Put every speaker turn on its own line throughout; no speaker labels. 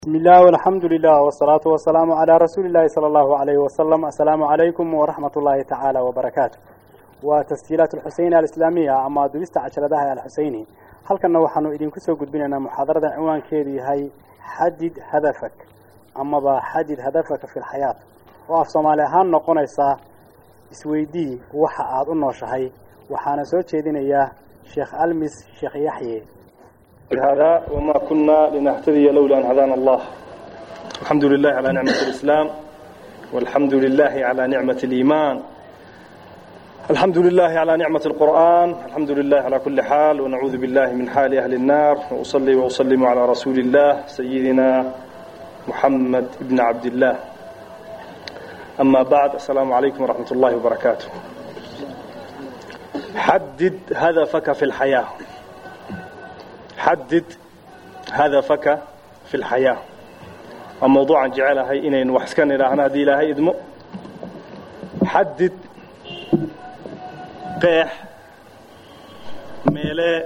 بسم الله والحمد لله والصلاة والسلام على رسول الله صلى الله عليه وسلم السلام عليكم ورحمة الله تعالى وبركاته وتسجيلات الحسين الإسلامية أما دبست عشرة الحسيني هل كنا وحنو إذن كسو قد بنا محاضرة عنوان كيدي هاي حدد هدفك أما با حدد هدفك في الحياة وأف صومالي هان نقونيسا isweydii waxa aad u nooshahay waxaana soo jeedinayaa sheekh almis sheekh yaxye
هذا وما كنا لنهتدي لولا أن هدانا الله الحمد لله على نعمة الإسلام والحمد لله على نعمة الإيمان الحمد لله على نعمة القرآن الحمد لله على كل حال ونعوذ بالله من حال أهل النار وأصلي وأسلم على رسول الله سيدنا محمد بن عبد الله أما بعد السلام عليكم ورحمة الله وبركاته حدد هدفك في الحياة حدد هدفك في الحياة وموضوعا جعلها إنين وحسكن إلى أنا دي لها إدمو حدد قيح ميلي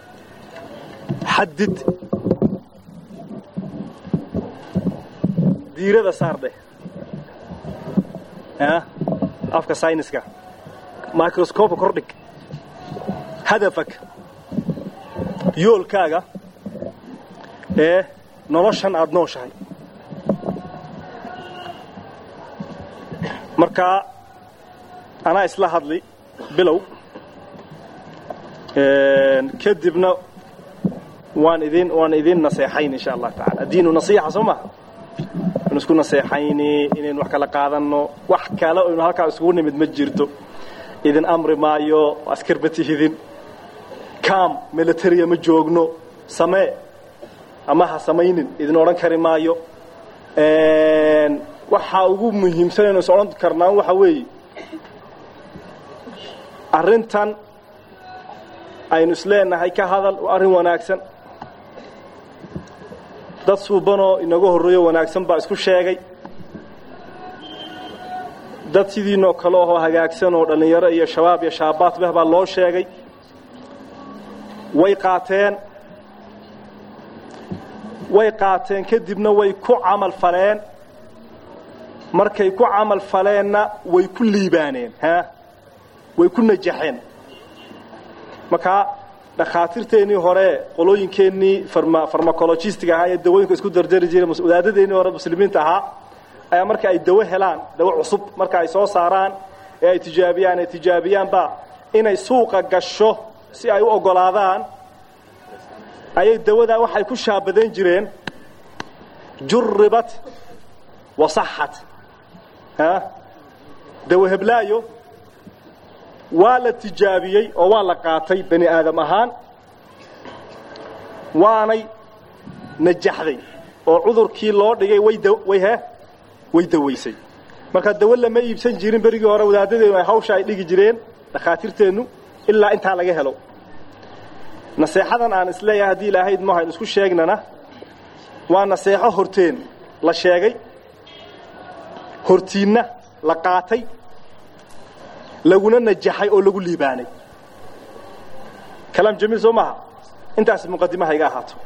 حدد ديرة صار ده ها أفكا ساينسكا مايكروسكوب كردك هدفك yoolkaaga ee noloshan aada nooshahay markaa anaa isla hadli bilow kadibna waan idin waan idin naseexayn insha allah taala addiinu nasiixa soo maha inu isku naseexayni inaynu wax kala qaadanno wax kale oynu halkaa iskugu nimid ma jirto idin amri maayo askarba tihidin cam militaria ma joogno samee ama ha samaynin idin odhan kari maayo waxaa ugu muhiimsan aynu is odhan karnaa waxa weeye arrintan aynu isleenahay ka hadal waa arrin wanaagsan dad suubanoo inaga horreeyo wanaagsan baa isku sheegay dad sidiinoo kale ahoo hagaagsan oo dhallinyaro iyo shabaab iyo shaabaadbeh baa loo sheegay way qaateen way qaateen kadibna way ku camal faleen markay ku camal faleenna way ku liibaaneen ha way ku najaxeen markaa dhakhaatiirteennii hore qolooyinkeennii farmacologistiga ahaa ee dawooyinka isku dardari jiray wadaadadeennii hore muslimiinta ahaa ayaa marka ay dawo helaan dawo cusub marka ay soo saaraan ee ay tijaabiyaan ay tijaabiyaanba inay suuqa gasho si ay u oggolaadaan ayay dawadaa waxay ku shaabadayn jireen juribat wasaxat dawo heblaayo waa la tijaabiyey oo waa la qaatay bani aadam ahaan waanay najaxday oo cudurkii loo dhigay way he way dawaysay marka dawo lama iibsan jirin berigii hore wadaadadeenu ay hawsha ay dhigi jireen dhakhaatiirteennu ilaa intaa laga helo naseexadan aan isleeyahay haddii ilaahayd mahayn isku sheegnana waa naseexo horteen la sheegay hortiinna la qaatay laguna najaxay oo lagu liibaanay kalaam jamiil soo maaha intaas muqadimaha iga ahaato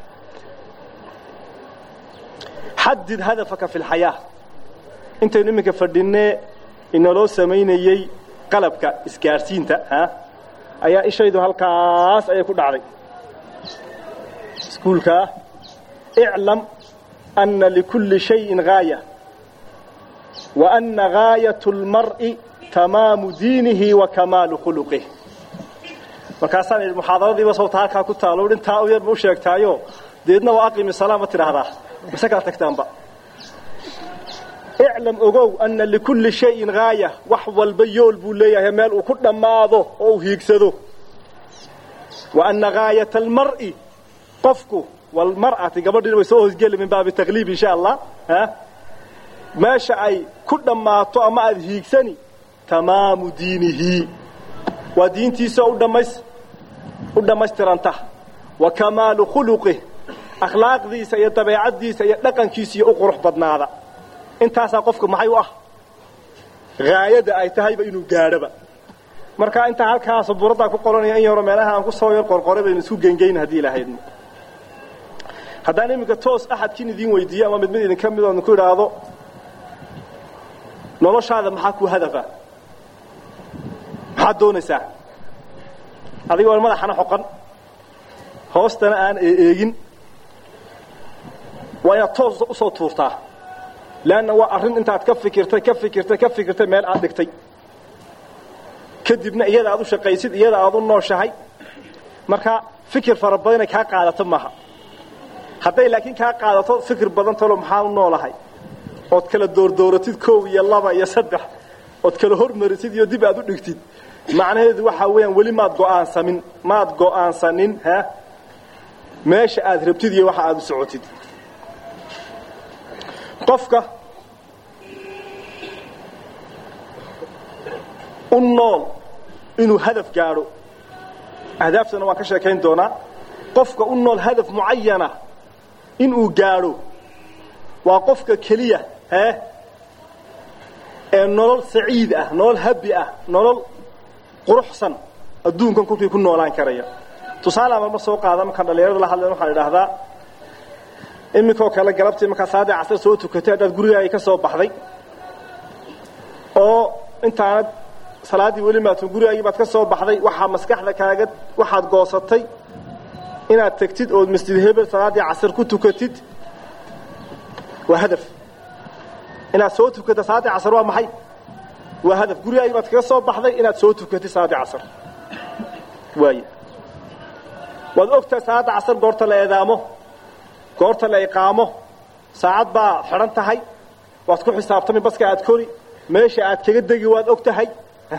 xadid hadafaka fi lxayaa intaynu iminka fadhinnee inaloo samaynayey qalabka isgaadhsiinta ha ayaa ishaydu halkaas ayay ku dhacday iskuulkaa iclam anna likulli shayin gaaya wa anna gaayat اlmar'i tamaamu diinihi wa kamaalu khuluqih markaasaan idhi muxaadaradiiba sawta halkaa ku taalo intaa u yarba u sheegtaayo deedna waa aqimi salaa ma tidhaahdaa mase kala tagtaanba iclam ogow anna likulli shayin gaaya wax walba yool buu leeyahay meel uu ku dhammaado oo uu hiigsado wa anna gaayata almar'i qofku walmar'ati gabadhiina way soo hoosgeli min baabi takliib insha allah meesha ay ku dhammaato ama aada hiigsani tamaamu diinihi waa diintiisa u dhamays u dhammaystiranta wa kamaalu khuluqih akhlaaqdiisa iyo dabeecaddiisa iyo dhaqankiisa iyo u qurux badnaada intaasaa qofka maxay u ah haayada ay tahayba inuu gaadhoba marka intaa halkaa sabuuraddaa ku qoranaya in yaro meelaha aan ku soo yar qorqoray baynu isku gengeyn haddii ilahaydno haddaan iminka toos axadkiin idiin weydiiyo ama mid mid idinka mid oon ku idhaahdo noloshaada maxaa ku hadafa maxaad doonaysaa adiga oon madaxana xoqan hoostana aan eeegin waa inaad toos usoo tuurtaa leanna waa arrin intaad ka fikirtay ka fikirtay ka fikirtay meel aad dhigtay kadibna iyada aad u shaqaysid iyada aad u nooshahay marka fikir fara badan inay kaa qaadato maaha hadday laakiin kaa qaadato fikir badan talo maxaa u noolahay ood kala doordooratid kow iyo laba iyo saddex ood kala hormarisid iyo dib aad u dhigtid macnaheedu waxaa weeyaan weli maad go'aansamin maad go'aansanin ha meesha aad rabtid iyo waxa aad u socotid qofka u nool inuu hadaf gaadho ahdaafsana waan ka sheekayn doonaa qofka u nool hadaf mucayana inuu gaadho waa qofka keliya hee ee nolol saciid ah nolol habi ah nolol quruxsan adduunkan kolkii ku noolaan karaya tusaale marma soo qaada markaan dhallinyarada la hadleen waxaan idhaahdaa iminkoo kale galabtii markaa saadii casar soo tukatay haddaad gurigaaga ka soo baxday oo intaanad salaaddii weli maatun gurigaagii baad ka soo baxday waxaa maskaxda kaaga waxaad goosatay inaad tegtid ood masjid hebel salaaddii casar ku tukatid waa hadaf inaad soo tukata salaaddii casar waa maxay waa hadaf gurigaagii baad kaga soo baxday inaad soo tukatid salaaddii casar waay waad ogtahay salaadda casar goorta la eedaamo goorta la iqaamo saacad baa xidhan tahay waad ku xisaabtami baska aad kori meesha aad kaga degi waad og tahay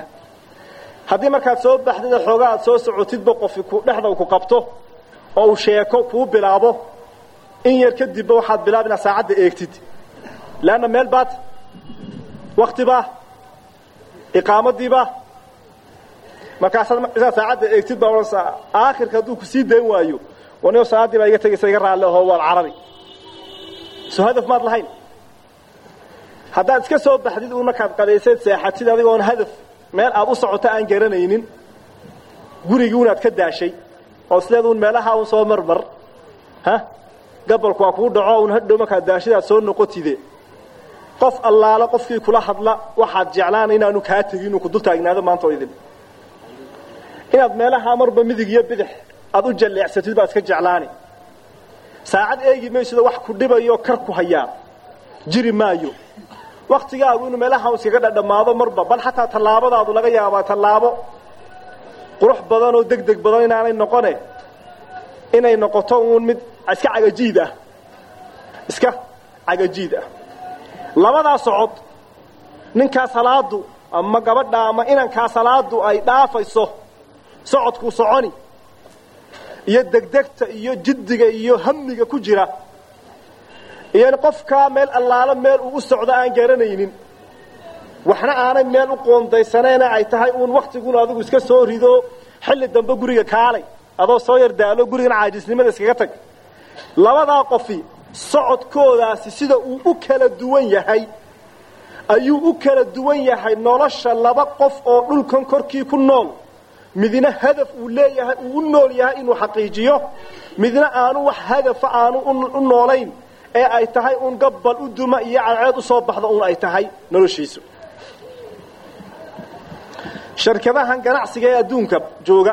haddii markaad soo baxdid xoogaa aad soo socotidba qofi ku dhexda ku qabto oo uu sheeko kuu bilaabo in yar kadibba waxaad bilaab inaad saacadda eegtid leanna meel baad waktibaa iqaamadiibaa markaasaad isaad saacadda eegtid baa odhanaysaa aakhirka hadduu ku sii dayn waayo wanio salaaddii baa iga tegaysa iga raalle ahoo waad carari soo hadaf maad lahayn haddaad iska soo baxdid uun markaad qadayseed seexatid adigoon hadaf meel aad u socoto aan garanaynin gurigii unaad ka daashay oo isleed uun meelaha un soo marmar ha gabalku waa kuu dhaco un hadhow markaad daashidaad soo noqotide qof allaalo qofkii kula hadla waxaad jeclaana inaanu kaa tegin inuu ku dul taagnaado maanta oo idin inaad meelaha marba midig iyo bidix aad u jalleecsatid baad iska jeclaani saacad eegi maysido wax ku dhibayo kar ku hayaa jiri maayo waktigaagu inuu meelaha iskaga dhadhamaado marba bal xataa tallaabadaadu laga yaabaa tallaabo qurux badan oo deg deg badan inaanay noqone inay noqoto uun mid iska cagajiid ah iska cagajiid ah labadaa socod ninkaa salaadu ama gabadha ama inankaa salaadu ay dhaafayso socodkuu soconi iyo degdegta iyo jiddiga iyo hamiga ku jira iyo qofkaa meel allaalo meel uu u socdo aan garanaynin waxna aanay meel u qoondaysaneena ay tahay uun waktiguna adigu iska soo rido xilli dambe guriga kaalay adoo soo yar daalo gurigan caajisnimada iskaga tag labadaa qofi socodkoodaasi sida uu u kala duwan yahay ayuu u kala duwan yahay nolosha laba qof oo dhulkan korkii ku nool midna hadaf uu leeyahay uu u nool yahay inuu xaqiijiyo midna aanu wax hadafa aanu u noolayn ee ay tahay uun gabbal u duma iyo cadceed u soo baxda uun ay tahay noloshiisu shirkadahan ganacsiga ee adduunka jooga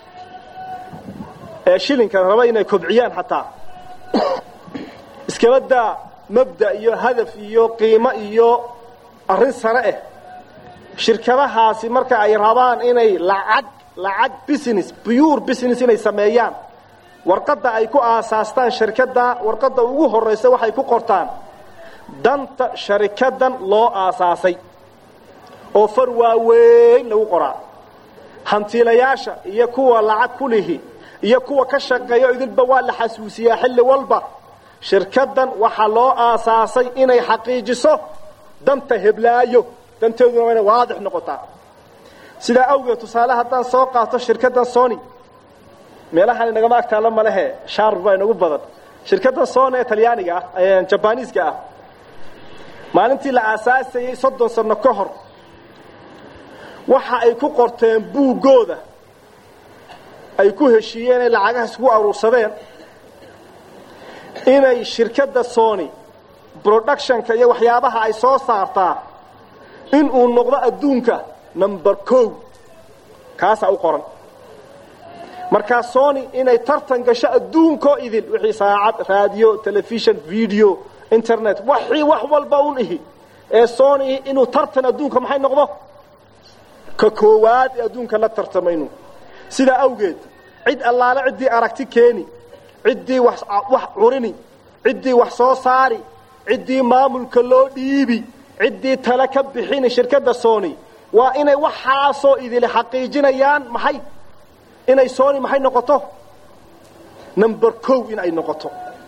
ee shilinka raba inay kobciyaan xataa iskabadaa mabda iyo hadaf iyo qiimo iyo arrin sare ah shirkadahaasi marka ay rabaan inay lacag lacag business pure business inay sameeyaan warqadda ay ku aasaastaan shirkadda warqadda ugu horraysa waxay ku qortaan danta sharikadan loo aasaasay oo far waaweyn lagu qoraa hantiilayaasha iyo kuwa lacag ku lihi iyo kuwa ka shaqeeya idinba waa la xasuusiyaa xilli walba shirkaddan waxaa loo aasaasay inay xaqiijiso danta heblaayo danteeduna waa inay waadix noqotaa sidaa awgeed tusaale haddaan soo qaato shirkaddan sony meelahan inagama agtaalla malehe shaar baa inagu badan shirkaddan sony ee talyaaniga ah jabaniiska ah maalintii la aasaasayey soddon sano ka hor waxa ay ku qorteen buuggooda ay ku heshiiyeen ay lacagahaas ku aruursadeen inay shirkadda sony productionka iyo waxyaabaha ay soo saartaa inuu noqdo adduunka number o kaasaa u qoran markaa sony inay tartan gasho adduunkoo idil wixii saacad raadiyo telefishon video internet waxii wax walba un ihi ee sony inuu tartan adduunka maxay noqdo ka koowaad ee adduunka la tartamaynu sidaa awgeed cid allaale ciddii aragti keeni ciddii wax curini ciddii wax soo saari ciddii maamulka loo dhiibi ciddii tale ka bixini shirkadda sony waa inay waxaasoo idili xaqiijinayaan maxay inay sony maxay noqoto number o in ay noqoto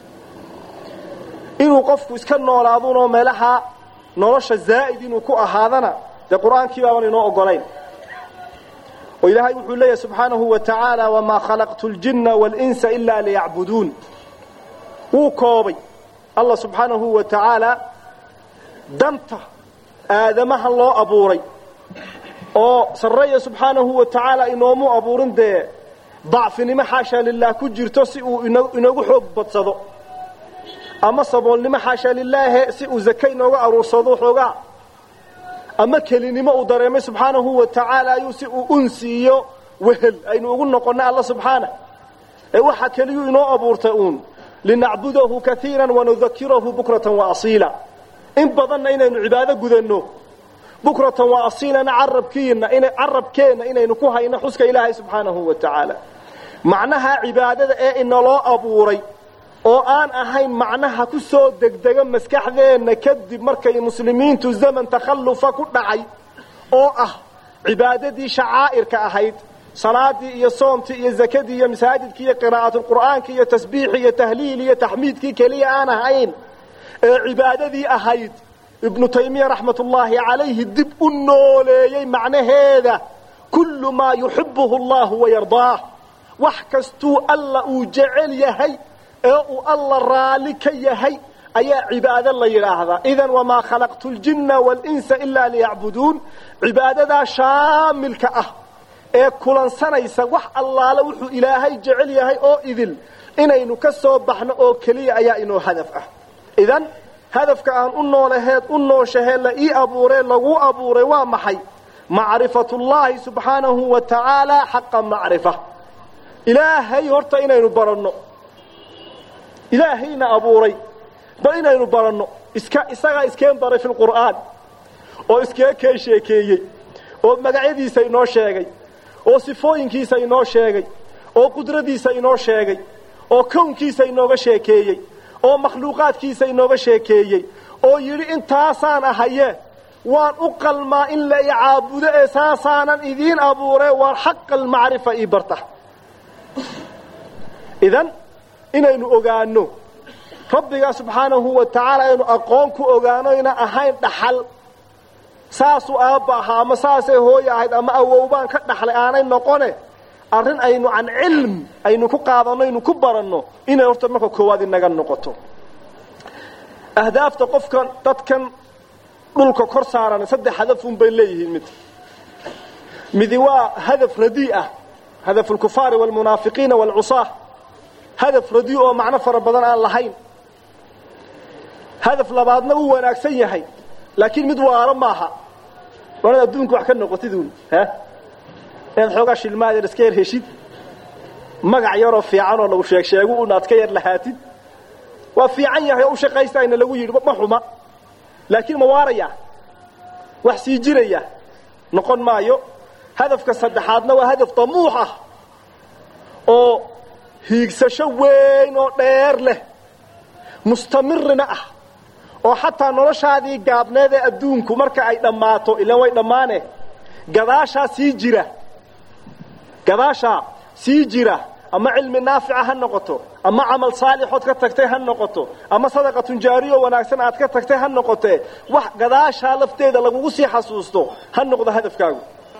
inuu qofku iska noolaadunoo meelaha nolosha zaa'id inuu ku ahaadana dee qur-aankii baaban inoo ogolayn oo ilaahay wuxuu leeyahay subxaanahu wa tacaala wamaa khalaqtu ljinna waalinsa ilaa liyacbuduun wuu koobay allah subxaanahu wa tacaala danta aadamaha loo abuuray oo sarreeya subxaanahu wa tacaala inoomu abuurin dee dacfinimo xaashaa lilaah ku jirto si uu inoogu xoog badsado ama saboolnimo xaashaa lilaahe si uu zake inooga aruursado xoogaa ama kelinimo uu dareemay subxaanahu wa tacaala ayuu si uu unsi iyo wehel aynu ugu noqonnay alla subxaanah ee waxa keliyuu inoo abuurtay uun linacbudahu kaiira wanudakirahu bukratan waasiila in badanna inaynu cibaado gudanno bukratan waasiilana carabkiina carabkeenna inaynu ku hayno xuska ilaahay subxaanahu wa tacaala macnaha cibaadada ee inaloo abuuray oo aan ahayn macnaha ku soo degdega maskaxdeenna kadib markay muslimiintu zaman takhallufa ku dhacay oo ah cibaadadii shacaa'irka ahayd salaadii iyo soomtii iyo zakadii iyo masaajidkii iyo qiraa'atulqur'aanki iyo tasbiixii iyo tahliil iyo taxmiidkii keliya aan ahayn ee cibaadadii ahayd ibnu taymiya raxmat ullaahi calayhi dib u nooleeyey macnaheeda kullu maa yuxibuhu allahu wayardaah wax kastuu alla uu jecel yahay ee uu alla raalli ka yahay ayaa cibaado la yidhaahdaa idan wamaa khalaqtu ljinna waalinsa ilaa liyacbuduun cibaadadaa shaamilka ah ee kulansanaysa wax allaale wuxuu ilaahay jecel yahay oo idil inaynu ka soo baxno oo keliya ayaa inoo hadaf ah idan hadafka aan u noolaheed u nooshahee la ii abuuree laguu abuuray waa maxay macrifatullaahi subxaanahu wa tacaala xaqa macrifa ilaahay horta inaynu baranno ilaahayna abuuray bal inaynu baranno iska isagaa iskeen baray fi lqur'aan oo iskee keen sheekeeyey oo magacyadiisa inoo sheegay oo sifooyinkiisa inoo sheegay oo qudradiisa inoo sheegay oo kownkiisa inooga sheekeeyey oo makhluuqaadkiisa inooga sheekeeyey oo yidhi intaasaan ahaye waan u qalmaa in la i caabudo ee saasaanan idiin abuure waar xaqa almacrifa ii barta idan inaynu ogaano rabbigaa subxaanahu wa tacaala aynu aqoon ku ogaano ina ahayn dhaxal saasuu aabba ahaa ama saasay hooye ahayd ama awowbaan ka dhaxlay aanay noqone arrin aynu can cilm aynu ku qaadanno aynu ku baranno inay horta marka koowaad inaga noqoto ahdaafta qofkan dadkan dhulka kor saaran saddex hadafun bay leeyihiin mid midi waa hadaf radii ah hadaf alkufaari waalmunaafiqiina waalcusaah hadaf radii oo macno fara badan aan lahayn hadaf labaadna uu wanaagsan yahay laakiin mid waaro maaha waanad adduunka wax ka noqotiduun ha inaad xoogaa shilmaadeer iska yar heshid magac yaroo fiicanoo lagu sheeg sheegu unaad ka yar lahaatid waa fiican yahay oo u shaqaystayna lagu yidhi ma xuma laakiin ma waaraya wax sii jiraya noqon maayo hadafka saddexaadna waa hadaf damuux ah oo hiigsasho weyn oo dheer leh mustamirina ah oo xataa noloshaadii gaabneed ee adduunku marka ay dhammaato ilaan way dhammaane gadaashaa sii jira gadaashaa sii jira ama cilmi naafica ha noqoto ama camal saalixood ka tagtay ha noqoto ama sadaqatun jaariyo wanaagsan aad ka tagtay ha noqotee wax gadaashaa lafteeda lagugu sii xasuusto ha noqdo hadafkaagu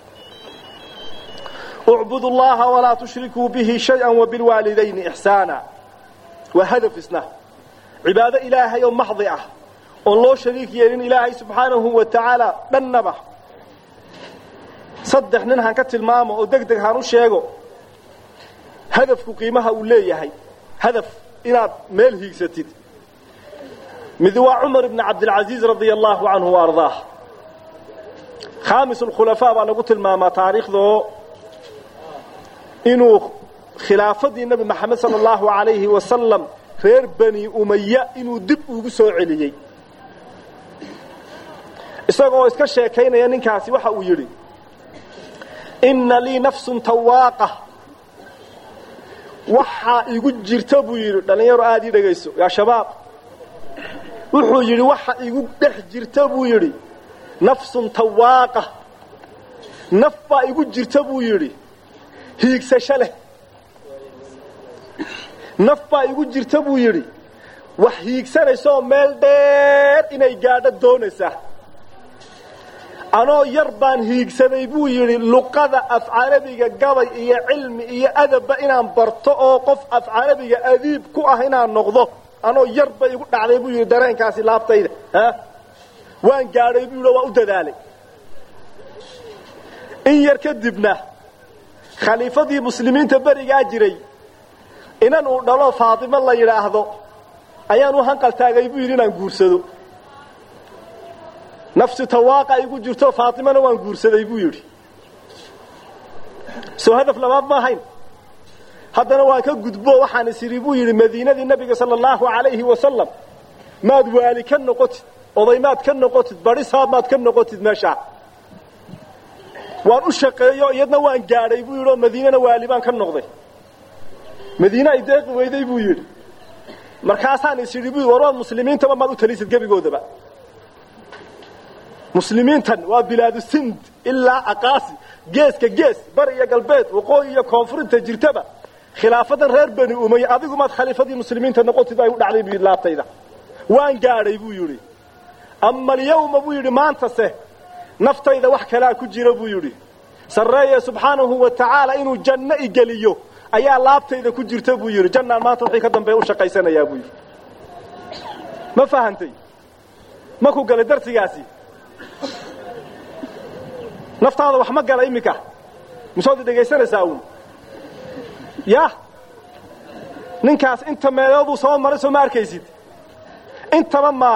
ucbudu llaha walaa tushrikuu bihi shaya wabilwaalidayni ixsaana waa hadaf isna cibaado ilaahay oo maxdi ah oon loo shariik yeelin ilaahay subxaanahu wa tacaala dhannaba saddex nin han ka tilmaamo oo deg deg han u sheego hadafku qiimaha uu leeyahay hadaf inaad meel hiigsatid mid waa cumar ibni cabdilcaziiz radia allaahu canhu wa ardaah khaamis alkhulafaa baa lagu tilmaamaa taariikhdoo inuu khilaafadii nebi maxamed sala allahu alayhi wasalam reer bani umaya inuu dib ugu soo celiyey isagoo iska sheekaynaya ninkaasi waxa uu yidhi inna lii nafsun tawaaqa waxaa igu jirta buu yidhi dhallinyaro aada ii dhegayso yaa shabaab wuxuu yidhi waxa igu dhex jirta buu yidhi nafsun tawaaqa naf baa igu jirta buu yidhi hiigsasho leh naf baa igu jirta buu yidhi wax hiigsanaysaoo meel dheer inay gaadho doonaysaa anoo yar baan hiigsaday buu yidhi luqada af carabiga gabay iyo cilmi iyo adabba inaan barto oo qof af carabiga adiib ku ah inaan noqdo anoo yar bay igu dhacday buu yidhi dareenkaasi laabtayda waan gaadhay buu yidhi waa u dadaalay in yar kadibna khaliifadii muslimiinta berigaa jiray inan uu dhalo faatimo la yidhaahdo ayaan u hanqal taagay buu yidhi inaan guursado nafsi tawaaqa igu jirto faatimana waan guursaday buu yidhi soo hadaf labaad ma ahayn haddana waan ka gudbo waxaan is idhi buu yidhi madiinadii nabiga sala allahu alayhi wasalam maad waali ka noqotid oday maad ka noqotid barisaab maad ka noqotid meeshaa waan u shaqeeyo iyadna waan gaadhay buu yidhi oo madiinana waali baan ka noqday madiine ay deeqi weyday buu yidhi markaasaan is idhi bu war waad muslimiintaba maad u talisid gebigoodaba muslimiintan waa bilaadu sind ilaa aqaasi geeska gees bari iyo galbeed waqooyi iyo koonfurinta jirtaba khilaafadan reer bani umay adigu maad khaliifadii muslimiinta noqotid ay u dhacday buu yidhi laabtayda waan gaadhay buu yidhi ama alyawma buu yidhi maantase naftayda wax kalaa ku jira buu yidhi sarreeye subxaanahu wa tacaala inuu janno igeliyo ayaa laabtayda ku jirta buu yidhi jannaan maanta wixii ka dambeeya u shaqaysanayaa buu yidhi ma fahantay ma ku galay darsigaasi naftaada wax ma gala iminka misood dhegaysanaysaa uun ya ninkaas inta meelooduu soo maray soo ma arkaysid intaba ma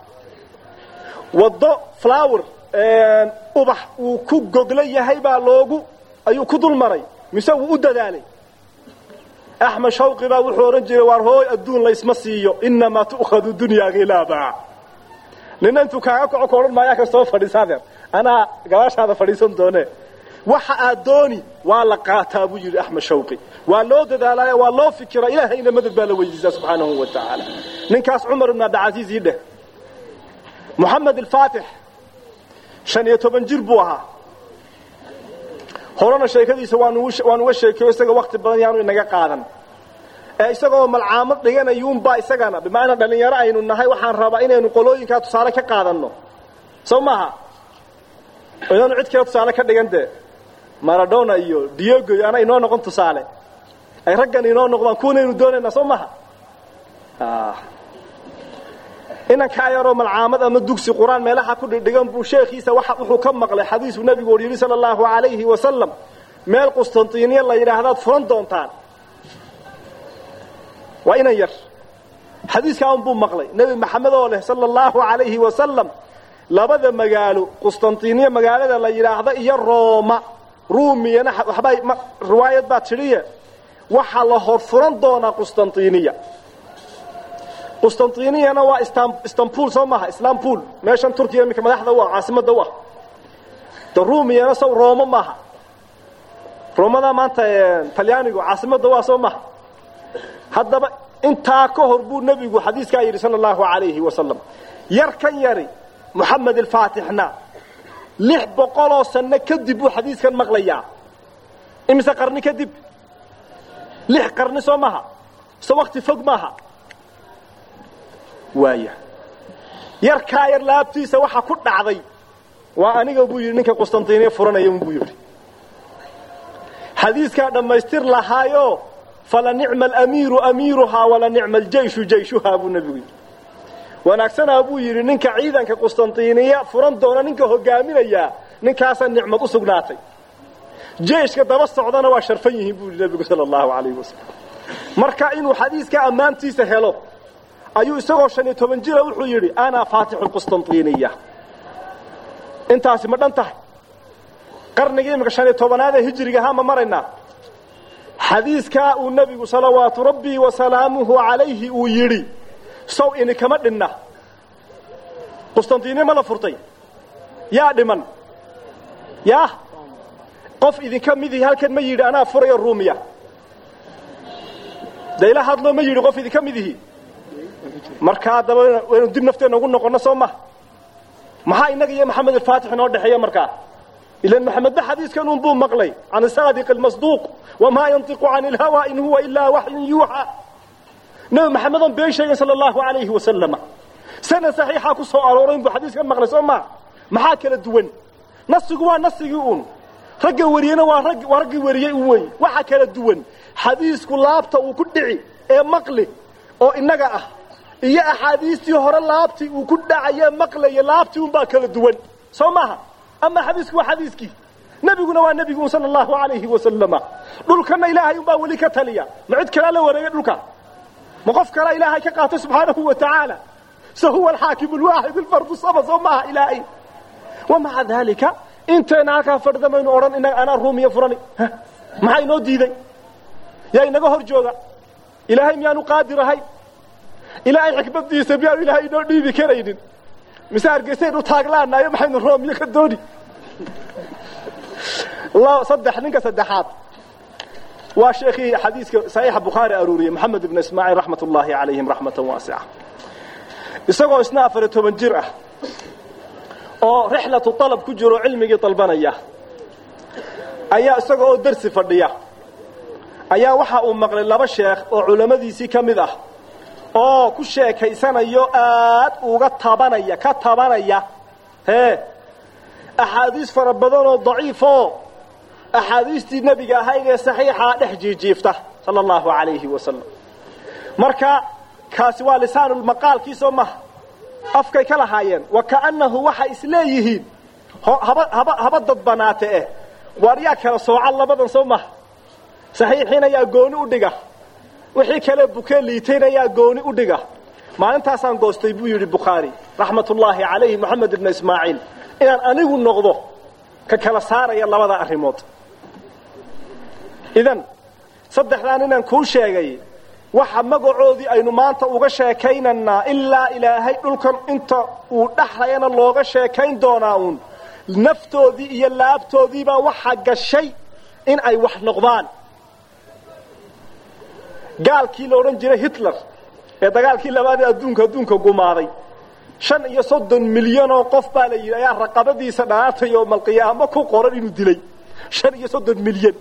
waddo flower ubax uu ku gogla yahay baa loogu ayuu ku dul maray mise wuu u dadaalay axmed shawqi baa wuxuu odhan jiray waar hooy adduun laysma siiyo inamaa tu'khadu dunyaa khilaaba nina intuu kaaga kaco ka odhan maayaa kastoo fadhiisa adeer anaa gadaashaada fadhiisan doone waxa aad dooni waa la qaataa buu yidhi axmed shawqi waa loo dadaalaya waa loo fikira ilaahayna madad baa la weydiisaa subxaanahu wa tacaala ninkaas cumar ibn cabdilcasiis ii dheh moxamed alfaatix shan iyo toban jir buu ahaa horena sheekadiisa waan uga sheekeyo isaga wakti badan yaanu inaga qaadan ee isagoo malcaamad dhiganayuunbaa isagana bimacnaa dhallinyaro aynu nahay waxaan rabaa inaynu qolooyinkaa tusaale ka qaadanno soo maaha inaanu cid kale tusaale ka dhigan dee maradona iyo diogo iyo ana inoo noqon tusaale ay raggan inoo noqdaan kuwanaynu doonaynaa soo maha inankaa yaroo malcaamad ama dugsi qur-aan meelaha ku dhidhigan buu sheekhiisa wuxuu ka maqlay xadiisuu nabigu or yidhi sala allahu alayhi wasalam meel qustantiniya la yidhaahdaad furan doontaan waa inan yar xadiiskaa unbuu maqlay nebi maxamed oo leh sala allahu alayhi wasalam labada magaalo qustantiniya magaalada la yidhaahda iyo rooma ruumiyana waxbaa riwaayad baa tidhiye waxaa la hor furan doonaa qustantiniya qustantiniyana waa istanbul soo maaha islaambul meeshan turkiya iminka madaxda u ah caasimada u ah de ruumiyana sow rooma maaha roomada maanta talyaanigu caasimada u ah soo maaha haddaba intaa ka hor buu nebigu xadiiskaa yidhi sala allahu alayhi wasalam yar kan yari moxamed alfaatixna lix boqoloo sanno kadib buu xadiiskan maqlayaa imise qarni kadib lix qarni soo maaha so wakti fog maaha waaya yarkaa yar laabtiisa waxa ku dhacday waa aniga buu yidhi ninka qustantiniya furanaya buu yidhi xadiiskaa dhammaystir lahaayo fala nicma alamiiru amiiruhaa wala nicma aljayshu jayshuhaa buu nebigu yidhi wanaagsanaa buu yidhi ninka ciidanka qustantiniya furan doona ninka hogaaminayaa ninkaasaa nicmad u sugnaatay jeyshka daba socdana waa sharfan yihiin buu yidhi nebigu sala allahu alayhi wasalam marka inuu xadiiska ammaantiisa helo ayuu isagoo shan iyo toban jira wuxuu yidhi ana faatixu lqustantiniya intaasi ma dhan tahay qarnigii imika shan iyo tobanaad ee hijriga ahaa ma maraynaa xadiiskaa uu nebigu salawaatu rabbii wasalaamuhu calayhi uu yidhi sow inikama dhinna qustantiniya ma la furtay yaa dhiman yaa qof idinka midii halkan ma yidhi anaa furayo ruumiya de ila hadloo ma yidhi qof idinka midihi markaa haddaba waynu dib nafteenna ugu noqonno soo ma maxaa innaga iyo maxamed alfaatix inoo dhexeeya markaa ilan maxamedba xadiiskan un buu maqlay can saadiq almasduuq wamaa yantiqu can ilhawa in huwa ilaa waxyun yuuxa nebi maxamed on been sheegay sala allahu alayhi wasalama sanad saxiixaa ku soo arooray inbuu xadiiskan maqlay soo maa maxaa kala duwan nasigu waa nasigii un ragga wariyena waa rag waa raggii wariyey un wey waxa kala duwan xadiisku laabta uu ku dhici ee maqli oo innaga ah iyo axaadiistii hore laabtii uu ku dhacaye maqlaya laabtii unbaa kala duwan soo maaha ama xadiisku waa xadiiskii nebiguna waa nebigu sala allahu alayhi wasalama dhulkana ilaahay unbaa weli ka taliya ma cid kalaa la wareegay dhulka ma qof kalaa ilaahay ka qaatay subxaanahu wa tacaala se huwa alxaakimu lwaaxid alfardu sama soo maaha ilaahay wamaca daalika intayna halkaa fadhidamaynu odhan inaga anaa ruumiya furani maxaa inoo diiday yaa inaga hor jooga ilaahay miyaanu qaadir ahay ilaahay xikmadiisa miyaanu ilaahay inoo dhiibi karaynin mise hargeysaynu taaglaanayo maxaynu roomiyo ka dooni saddex ninka saddexaad waa sheekhii xadiiska saxiixa bukhaari aruuriyey maxamed ibn ismaaciil raxmat ullaahi calayhim raxmatan waasica isagoo isna afariyo toban jir ah oo rixlatu alab ku jiro cilmigii dalbanaya ayaa isaga oo darsi fadhiya ayaa waxa uu maqlay laba sheekh oo culammadiisii ka mid ah oo ku sheekaysanayo aad uga tabanaya ka tabanaya hee axaadiis fara badan oo daciifoo axaadiistii nebiga ahayd ee saxiixaa dhex jiijiifta sala allahu calayhi wasalam marka kaasi waa lisaanulmaqaalkii soo maha afkay ka lahaayeen wa kaannahu waxay isleeyihiin haba haba haba dadbanaate eh waar yaa kala sooca labadan soo maha saxiixiin ayaa gooni u dhiga wixii kale bukee liitayn ayaa gooni u dhiga maalintaasaan goostay buu yidhi bukhaari raxmatullaahi calayhi moxamed ibna ismaaciil inaan anigu noqdo ka kala saaraya labada arrimood idan saddexdaan inaan kuu sheegay waxa magacoodii aynu maanta uga sheekaynaynaa ilaa ilaahay dhulkan inta uu dhexlayana looga sheekayn doonaa uun naftoodii iyo laabtoodiibaa waxa gashay in ay wax noqdaan gaalkii la odhan jiray hitler ee dagaalkii labaad ee adduunka adduunka gumaaday shan iyo soddon milyanoo qof baa la yidhi ayaa raqabadiisa dhanaatay oo malqiyaamo ku qoran inuu dilay shan iyo soddon milyan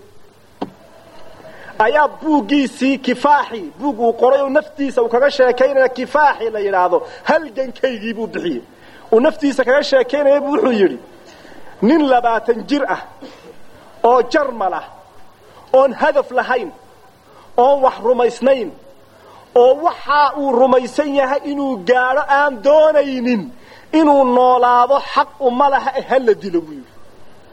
ayaa buuggiisii kifaaxi buug uu qoray oo naftiisa uu kaga sheekaynaya kifaaxi la yidhaahdo halgankaygii buu bixiyey uu naftiisa kaga sheekaynaya buu wuxuu yidhi nin labaatan jir ah oo jarmal ah oon hadaf lahayn oon wax rumaysnayn oo waxa uu rumaysan yahay inuu gaadho aan doonaynin inuu noolaado xaq uma laha e hala dilo buu yidhi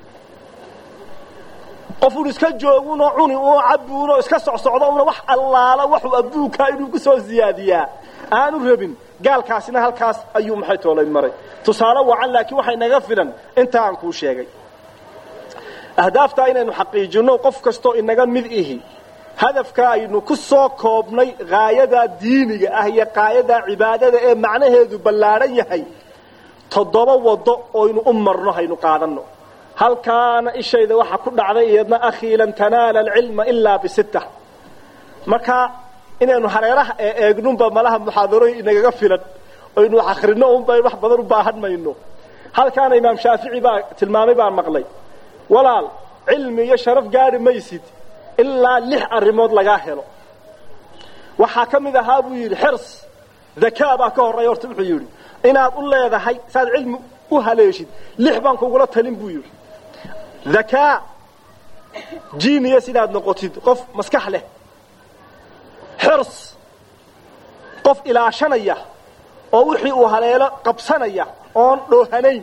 qofuun iska joogunoo cuni unoo cabuunoo iska socsocdo una wax allaala waxuu adduunkaa inuu ku soo siyaadiyaa aanu rabin gaalkaasina halkaas ayuu maxay toolay maray tusaale wacan laakiin waxay naga filan inta aan kuu sheegay ahdaaftaa inaynu xaqiijinno qof kastoo inaga mid ihi hadafka aynu ku soo koobnay gaayadaa diiniga ah iyo qaayadaa cibaadada ee macnaheedu ballaadhan yahay toddoba waddo oynu u marno haynu qaadanno halkaana ishayda waxa ku dhacday iyadna akhii lan tanaala alcilma ilaa bisitta marka inaynu hareeraha ee eegnunba malaha muxaadarooyin inagaga filan oynu wax akhrino unbay wax badan u baahan mayno halkaana imaam shaafici baa tilmaamay baan maqlay walaal cilmi iyo sharaf gaadhi maysid ilaa lix arrimood lagaa helo waxaa ka mid ahaa buu yidhi xirs dakaa baa ka horreeya horta wuxuu yidhi inaad u leedahay saaad cilmi u haleeshid lix baan kugula talin buu yidhi dakaa jiniya sidaad noqotid qof maskax leh xirs qof ilaashanaya oo wixii uu haleelo qabsanaya oon dhoohanayn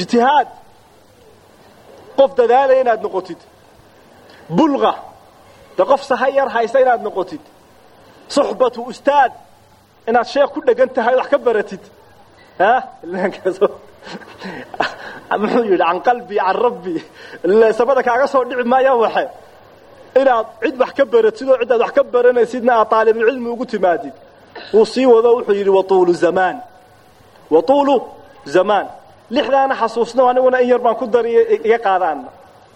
ijtihaad qof dadaalaya inaad noqotid bulqa de qof sahay yar haysa inaad noqotid suxbatu ustaad inaad sheekh ku dhegan tahay wax ka baratid ha muxuu yidhi can qalbi can rabbi samada kaaga soo dhici maayaan waxe inaad cid wax ka baratid oo cidaad wax ka baranaysidna aad aalibulcilmi ugu timaadid wuu sii wado wuxuu yidhi watuulu zamaan watuulu zamaan lixdaana xasuusno aniguna in yar baan ku dariya iga qaadaana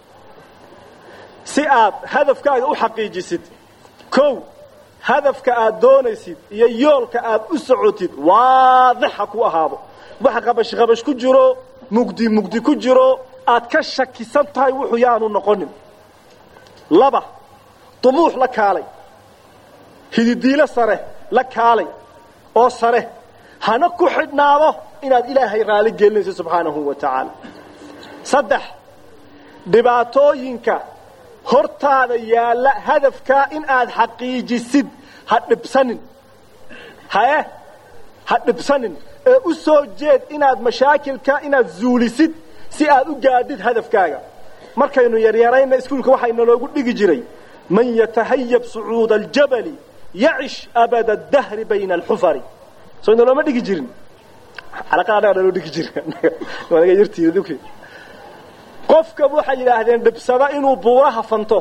si aad hadafkaaga u xaqiijisid kow hadafka aad doonaysid iyo yoolka aad u socotid waadixa ku ahaado wax qabash qabash ku jiro mugdi mugdi ku jiro aad ka shakisan tahay wuxuu yaanu noqonin laba dumuux la kaalay hididiilo sare la kaalay oo sare hana ku xidhnaado inaad ilaahay raali gelinayso subxaanahu wa tacaala saddex dhibaatooyinka hortaada yaalla hadafkaa in aad xaqiijisid ha dhibsanin hae ha dhibsanin ee u soo jeed inaad mashaakilka inaad zuulisid si aad u gaadhid hadafkaaga markaynu yaryarayna iskuulka waxaa naloogu dhigi jiray man yatahayab sucuuda aljabali yacish abada dahri bayna alxufari soo inalooma dhigi jirin alaqaadhaga naloo dhigi jira qofka waxay yidhaahdeen dhibsada inuu buuraha fanto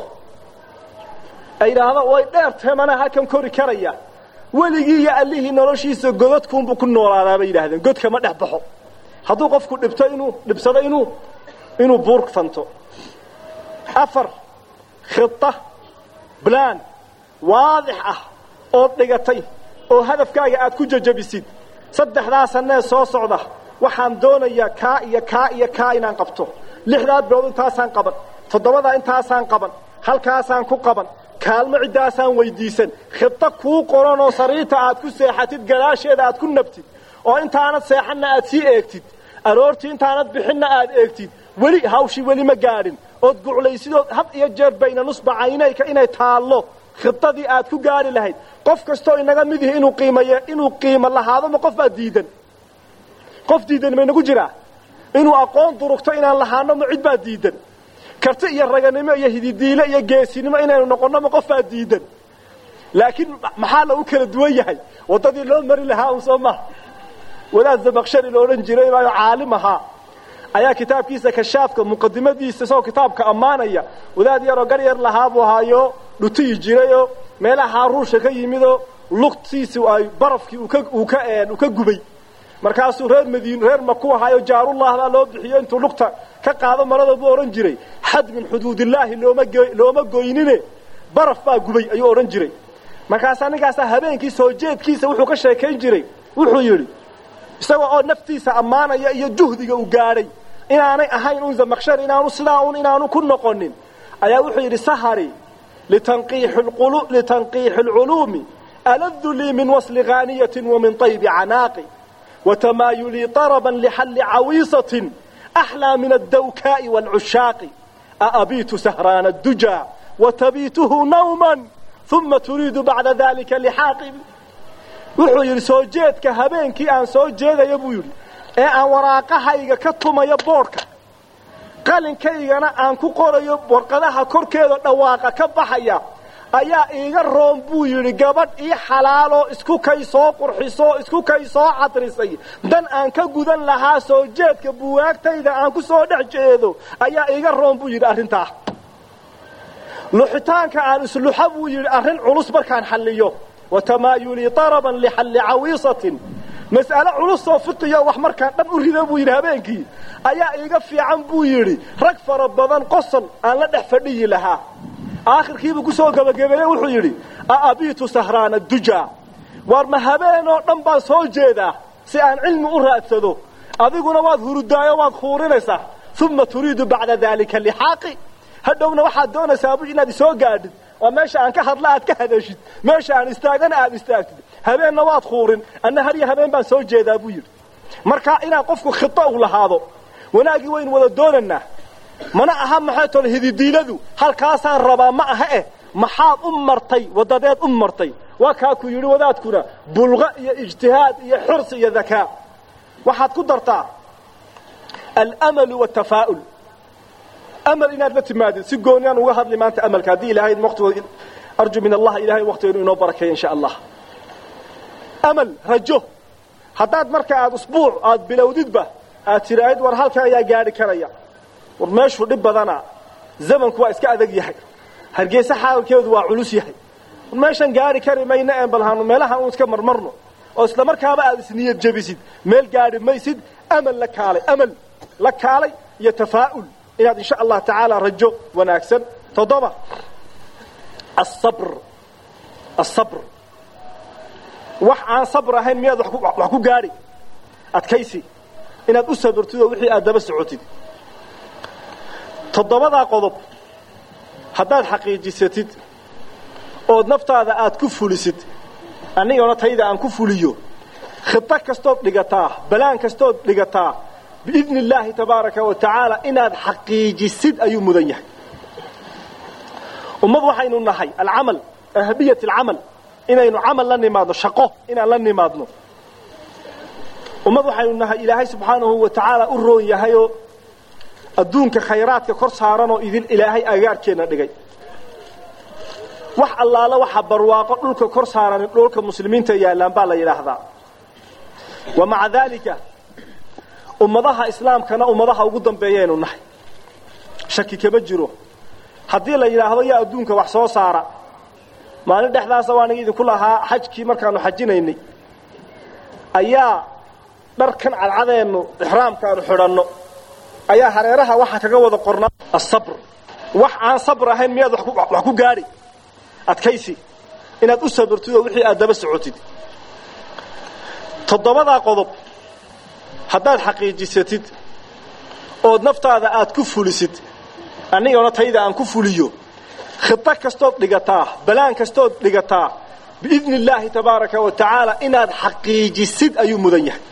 ay yidhaahdo way dheer tahay mana halkan kori karaya weligii iyo allihii noloshiisa godadkuunbuu ku noolaadaa bay yidhahdeen godka ma dhex baxo hadduu qofku dhibto inuu dhibsado inuu inuu buur fanto afar khita blaan waadix ah ood dhigatay oo hadafkaaga aad ku jajabisid saddexdaa sanee soo socda waxaan doonayaa kaa iyo kaa iyo kaa inaan qabto lixdaa bilood intaasaan qaban toddobadaa intaasaan qaban halkaasaan ku qaban kaalmo ciddaasaan weydiisan khito kuu qoran oo sariirta aad ku seexatid gadaasheeda aad ku nabtid oo intaanad seexanna aad sii eegtid aroortii intaanad bixinna aad eegtid weli hawshii weli ma gaadhin ood guclaysidood had iyo jeer bayna nusbacaynayka inay taallo khitadii aad ku gaadhi lahayd qof kastoo inaga mid ihi inuu qiimaye inuu qiimo lahaado ma qof baa diidan qof diidan maynagu jiraa inuu aqoon durugto inaan lahaano ma cid baa diidan karti iyo raganimo iyo hididiile iyo geesinimo inaynu noqonno ma qof baa diidan laakiin maxaa lagu kala duwan yahay waddadii loo mari lahaa un soo maha wadaad zabakshari la odhan jiray baayo caalim ahaa ayaa kitaabkiisa kashaafka muqadimadiisa isagoo kitaabka ammaanaya wadaad yaroo gar yar lahaa buu ahaayo dhutiyi jirayoo meelaha ruusha ka yimidoo lugtiisi ay barafkii uu ka gubay markaasuu reer madiin reer maku ahaayo jaarullah baa loo bixiyo intuu lugta ka qaado marada buu odhan jiray xad min xuduudillaahi looma goynine baraf baa gubay ayuu odhan jiray markaasaa ninkaasaa habeenkii soo jeedkiisa wuxuu ka sheekayn jiray wuxuu yidhi isagoo oo naftiisa ammaanaya iyo juhdiga uu gaadhay inaanay ahayn un zamakshar inaanu sidaa un inaanu ku noqonin ayaa wuxuu yidhi sahari litanqiixi alculuumi aladu lii min wasli haaniyatin wa min taybi canaaqi watamaayulii طaraban lixalli cawiisatin axlaa min addawkaa'i wاlcushaaqi aabiitu sahraana اdujaa watabiituhu nawma uma turiidu bacda dalika lixaaqi wuxuu yidhi soo jeedka habeenkii aan soo jeedayo buu yidhi ee aan waraaqahayga ka tumayo boodhka qalinkaygana aan ku qorayo warqadaha korkeeda dhawaaqa ka baxaya ayaa iiga roon buu yidhi gabadh ii xalaaloo isku kay soo qurxisoo isku kay soo cadrisay dan aan ka gudan lahaa soo jeedka buwaagtayda aan ku soo dhex jeedo ayaa iiga roon buu yidhi arrintaa luxitaanka aan isluxa buu yidhi arrin culus markaan xalliyo watamaayulii araban lixalli cawiisatin mas'ale culusoo fiqiyo wax markaan dhan u rida buu yidhi habeenkii ayaa iiga fiican buu yidhi rag fara badan qosol aan la dhex fadhiyi lahaa aakhirkiibuu ku soo gebagabeeye wuxuu yidhi aabiitu sahraana dujaa waar ma habeenoo dhan baan soo jeedaa si aan cilmi u raadsado adiguna waad hurudaayo waad khuurinaysaa uma turiidu bacda daalika lixaaqi hadhowna waxaad doonaysaa bu inaad isoo gaadhid oo meesha aan ka hadla aad ka hadashid meesha aan istaagana aad istaagtid habeenna waad khuurin anna har iyo habeen baan soo jeedaa buu yidhi marka inaad qofku khito u lahaado wanaaggii waynu wada doonaynaa mana aha maxay tole hididiiladu halkaasaan rabaa ma aha eh maxaad u martay wadadeed u martay waa kaaku yidhi wadaadkuna bulqa iyo ijtihaad iyo xursi iyo dakaa waxaad ku dartaa alamalu watafaa'ul amal inaad la timaadid si gooniyaan uga hadli maanta amalka haddii ilaahay waqtigood arju min allah ilahay waqtigeenu inoo barakeeyo insha allah amal rajo haddaad marka aad usbuuc aad bilowdidba aad tiraahid war halka ayaa gaadhi karaya war meeshuu dhib badana zamanku waa iska adag yahay hargeysa xaalkeedu waa culus yahay war meeshan gaadhi kari mayna een balhaanu meelaha uun iska marmarno oo isla markaaba aad isniyad jebisid meel gaadhi maysid amal la kaalay amal la kaalay iyo tafaa'ul inaad insha allah tacaala rajo wanaagsan toddoba asabr asabr wax aan sabr ahayn miyaad wax ku gaadhi adkaysi inaad u sabrtid oo wixii aad daba socotid toddobadaa qodob haddaad xaqiijisatid ood naftaada aad ku fulisid anigana tayda aan ku fuliyo khida kastood dhigataa balaan kastood dhigataa biidni illaahi tabaaraka wa tacaala inaad xaqiijisid ayuu mudan yahay ummad waxaynu nahay alcamal ahabiyat alcamal inaynu camal la nimaadno shaqo inaan la nimaadno ummad waxaynu nahay ilaahay subxaanahu wa tacaala u roon yahayoo adduunka khayraadka kor saaranoo idin ilaahay agaarkeenna dhigay wax allaala waxa barwaaqo dhulka kor saaran dhulka muslimiinta yaallaan baa la yidhaahdaa wa maca daalika ummadaha islaamkana ummadaha ugu dambeeyaynu nahay shaki kama jiro haddii la yidhaahdo yaa adduunka wax soo saara maalin dhexdaasa waan idinku lahaa xajkii markaanu xajinaynay ayaa dharkan cadcadeennu ixraamkaanu xidhanno ayaa hareeraha waxaa kaga wada qornaa asabr wax aan sabr ahayn miyaad wax ku gaadhi adkaysi inaad u sabrtid oo wixii aad daba socotid toddobadaa qodob haddaad xaqiijisatid ood naftaada aad ku fulisid anigana tayda aan ku fuliyo khida kastood dhigataa balaan kastood dhigataa biidni illaahi tabaaraka wa tacaala inaad xaqiijisid ayuu mudan yahay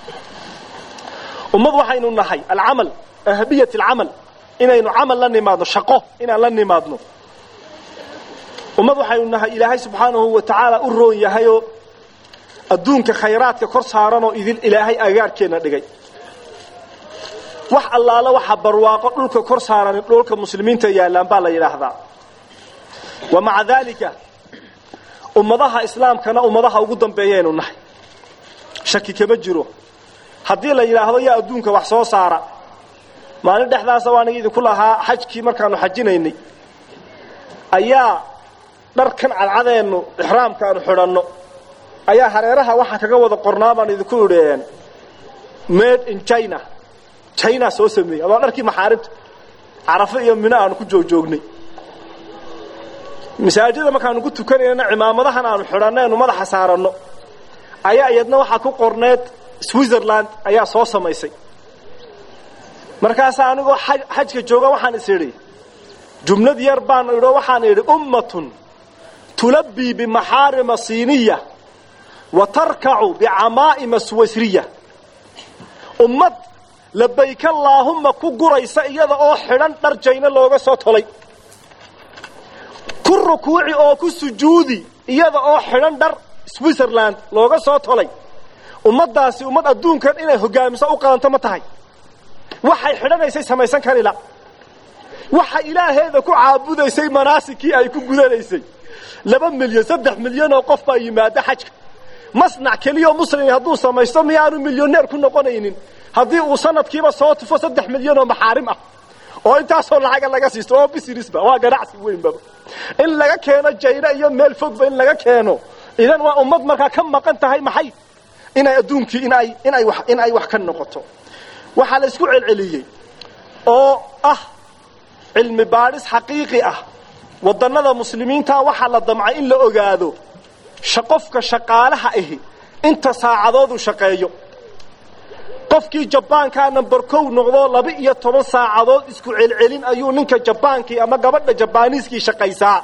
ummad waxaynu nahay alcamal ahabiyat alcamal inaynu camal la nimaadno shaqo inaan la nimaadno ummad waxaynu nahay ilaahay subxaanahu wa tacaala u roon yahayoo adduunka khayraadka kor saaranoo idin ilaahay agaarkeenna dhigay wax allaala waxa barwaaqo dhulka kor saaran dhulka muslimiinta yaallaan baa la yidhaahdaa wa maca daalika ummadaha islaamkana ummadaha ugu dambeeyaynu nahay shaki kama jiro haddii la yidhaahdo yaa adduunka wax soo saara maalin dhexdaasa waan idinku lahaa xajkii markaanu xajinaynay ayaa dharkan cadcadeennu ixraamkaanu xidhanno ayaa hareeraha waxaa kaga wada qornaa baan idinku idheen made in china china soo sameeyey adoo dharkii maxaarimta carafo iyo mino aanu ku joogjoognay masaajida markaanu ku tukanayna cimaamadahan aanu xidhanaynu madaxa saaranno ayaa iyadna waxaa ku qorneed switzerland ayaa soo samaysay markaasaa anigoo xajka jooga waxaan is idhi jumlad yar baan idho waxaan idhi ummatun tulabbii bimaxaarima siiniya wa tarkacu bicamaa'ima suwasriya ummad labayk allaahumma ku guraysa iyada oo xidhan dhar jayno looga soo tolay ku rukuuci oo ku sujuudi iyada oo xidhan dhar switzerland looga soo tolay ummaddaasi ummad adduunkan inay hogaamiso u qalanto ma tahay waxay xidhanaysay samaysan karila waxa ilaaheeda ku caabudaysay manaasikii ay ku gudanaysay laba milyan saddex milyan oo qof baa yimaada xajka masnac keliyao muslim hadduu samaysto miyaanu milyoneer ku noqonaynin haddii uu sanadkiiba soo tufo saddex milyan oo maxaarim ah oo intaasoo lacaga laga siisto oo businessba waa ganacsi weynbaba in laga keeno jayna iyo meel fogba in laga keeno idan waa ummad markaa ka maqan tahay maxay inay adduunkii inay inay wax in ay wax ka noqoto waxaa la isku celceliyey oo ah cilmi baadhis xaqiiqi ah wadannada muslimiinta waxaa la damcay in la ogaado qofka shaqaalaha ahi inta saacadooduu shaqeeyo qofkii jabaankaa number kow noqdo laba iyo toban saacadood isku celcelin ayuu ninka jabaankii ama gabadha jabaaniiskii shaqaysaa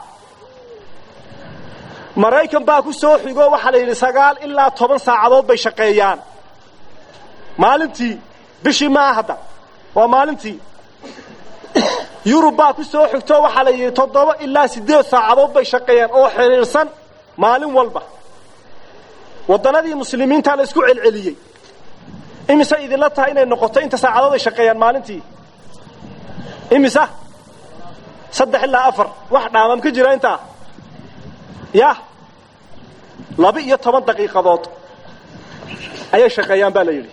maraykan baa ku soo xigo waxaa la yidhi sagaal ilaa toban saacadood bay shaqeeyaan maalintii bishii maa hadda waa maalintii yurub baa ku soo xigto waxaa la yidhi toddoba ilaa siddeed saacadood bay shaqeeyaan oo xidhiidhsan maalin walba waddanadii muslimiintaa la isku celceliyey imise idinla tahay inay noqoto inta saacadood ay shaqeeyaan maalintii imisa saddex ilaa afar wax dhaamam ka jira intaa yah laba iyo toban daqiiqadood ayay shaqeeyaan baa la yidhi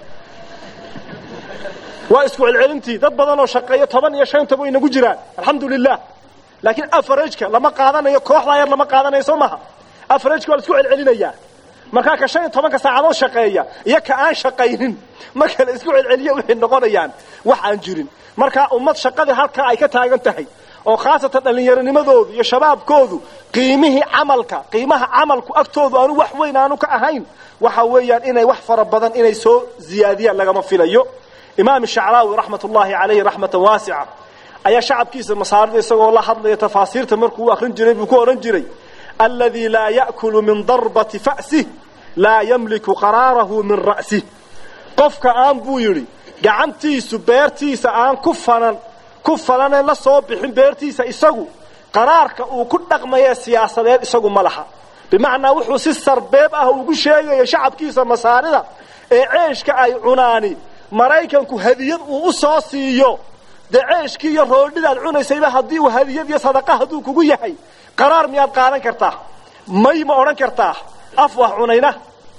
waa isku celcelintii dad badan oo shaqeeya toban iyo shantaba way inagu jiraan alxamdu lilah laakiin afarageka lama qaadanayo kooxdaa yar lama qaadanayo soo maha afarageka waa la isku celcelinayaa markaa ka shan iyo tobanka saacadood shaqeeya iyo ka aan shaqaynin marka la isku celceliyo waxay noqonayaan wax aan jirin markaa ummad shaqadii halkaa ay ka taagan tahay oo khaasatan dhallinyaronimadoodu iyo shabaabkoodu qiimihii camalka qiimaha camalku agtoodu aanu wax weyn aanu ka ahayn waxa weeyaan inay wax fara badan inay soo ziyaadiyaan lagama filayo imaam shacraawi raxmat ullaahi calayhi raxmatan waasica ayaa shacabkiisa masaarida isagoo la hadlaya tafaasiirta markuu u akrin jiray buu ku odhan jiray aladii laa ya'kulu min darbati fa'sih laa yamliku qaraarahu min ra'sih qofka aan buu yidhi gacantiisu beertiisa aan ku fanan ku falanee la soo bixin beertiisa isagu qaraarka uu ku dhaqmayee siyaasadeed isagu ma laha bimacnaa wuxuu si sarbeeb ah ugu sheegaya shacabkiisa masaarida ee ceeshka ay cunaani maraykanku hadiyad uu u soo siiyo dee ceeshkii iyo roodhidaad cunaysayba haddii uu hadiyad iyo sadaqa hadduu kugu yahay qaraar miyaad qaadan kartaa may ma odhan kartaa af wax cunayna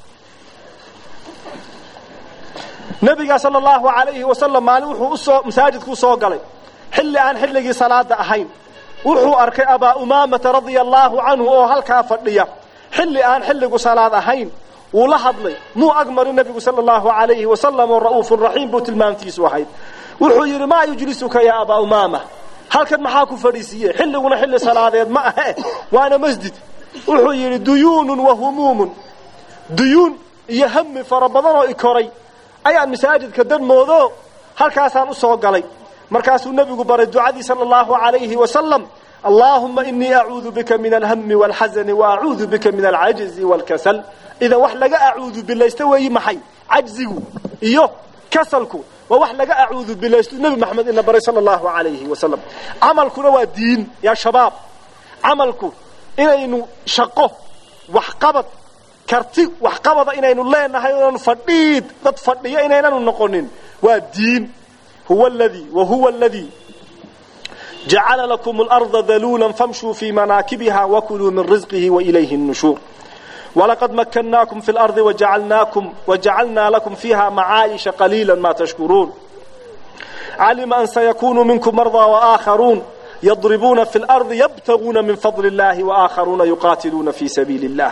nabiga sala allahu alayhi wasalam maalin wuxuu usoo masaajidku usoo galay xilli aan xilligii salaada ahayn wuxuu arkay abaa umaamata radia allaahu canhu oo halkaa fadhiya xilli aan xilligu salaad ahayn wuu la hadlay muu agmarin nabigu sala allahu alayhi wasalam oo ra'uufun raxiim buu tilmaamtiisu ahayd wuxuu yidhi maa yujlisuka yaa abaa umaama halkan maxaa ku fadhiisiiye xilliguna xilli salaadeed ma ahe waana masjid wuxuu yidhi duyuunun wa humuumun duyuun iyo hami fara badan oo i koray ayaan masaajidka danmoodo halkaasaan u soo galay markaasuu nebigu baray ducadii sala allahu alayhi wasalam allaahuma inii acuudu bika min alhami waalxasani wa acuudu bika min alcajzi waalkasal idan wax laga acuudu bilaysta weeyi maxay cajzigu iyo kasalku waa wax laga acuudu bilaysto nebi maxamed ina baray sala allahu alayhi wasalam camalkuna waa diin yaa shabaab camalku inaynu shaqo waxqabad karti waxqabada inaynu leenahay inaanu fadhiid dad fadhiyo inaynanu noqonin waa diin huwa ladii wa huwa aladii jacala lakum اlarda daluula famshuu fii manaakibiha wakuluu min risqihi wailayhi الnushuur walaqad makanaakum fi اlardi wajacalnaa lakum fiiha macaayisha qaliila ma tashkuruun calima an sayakunu minkum marضى وآakharuun yadribuuna fi اlardi yabtaguuna min fadli اllahi وآakharuuna yuqaatiluuna fi sabiili اllah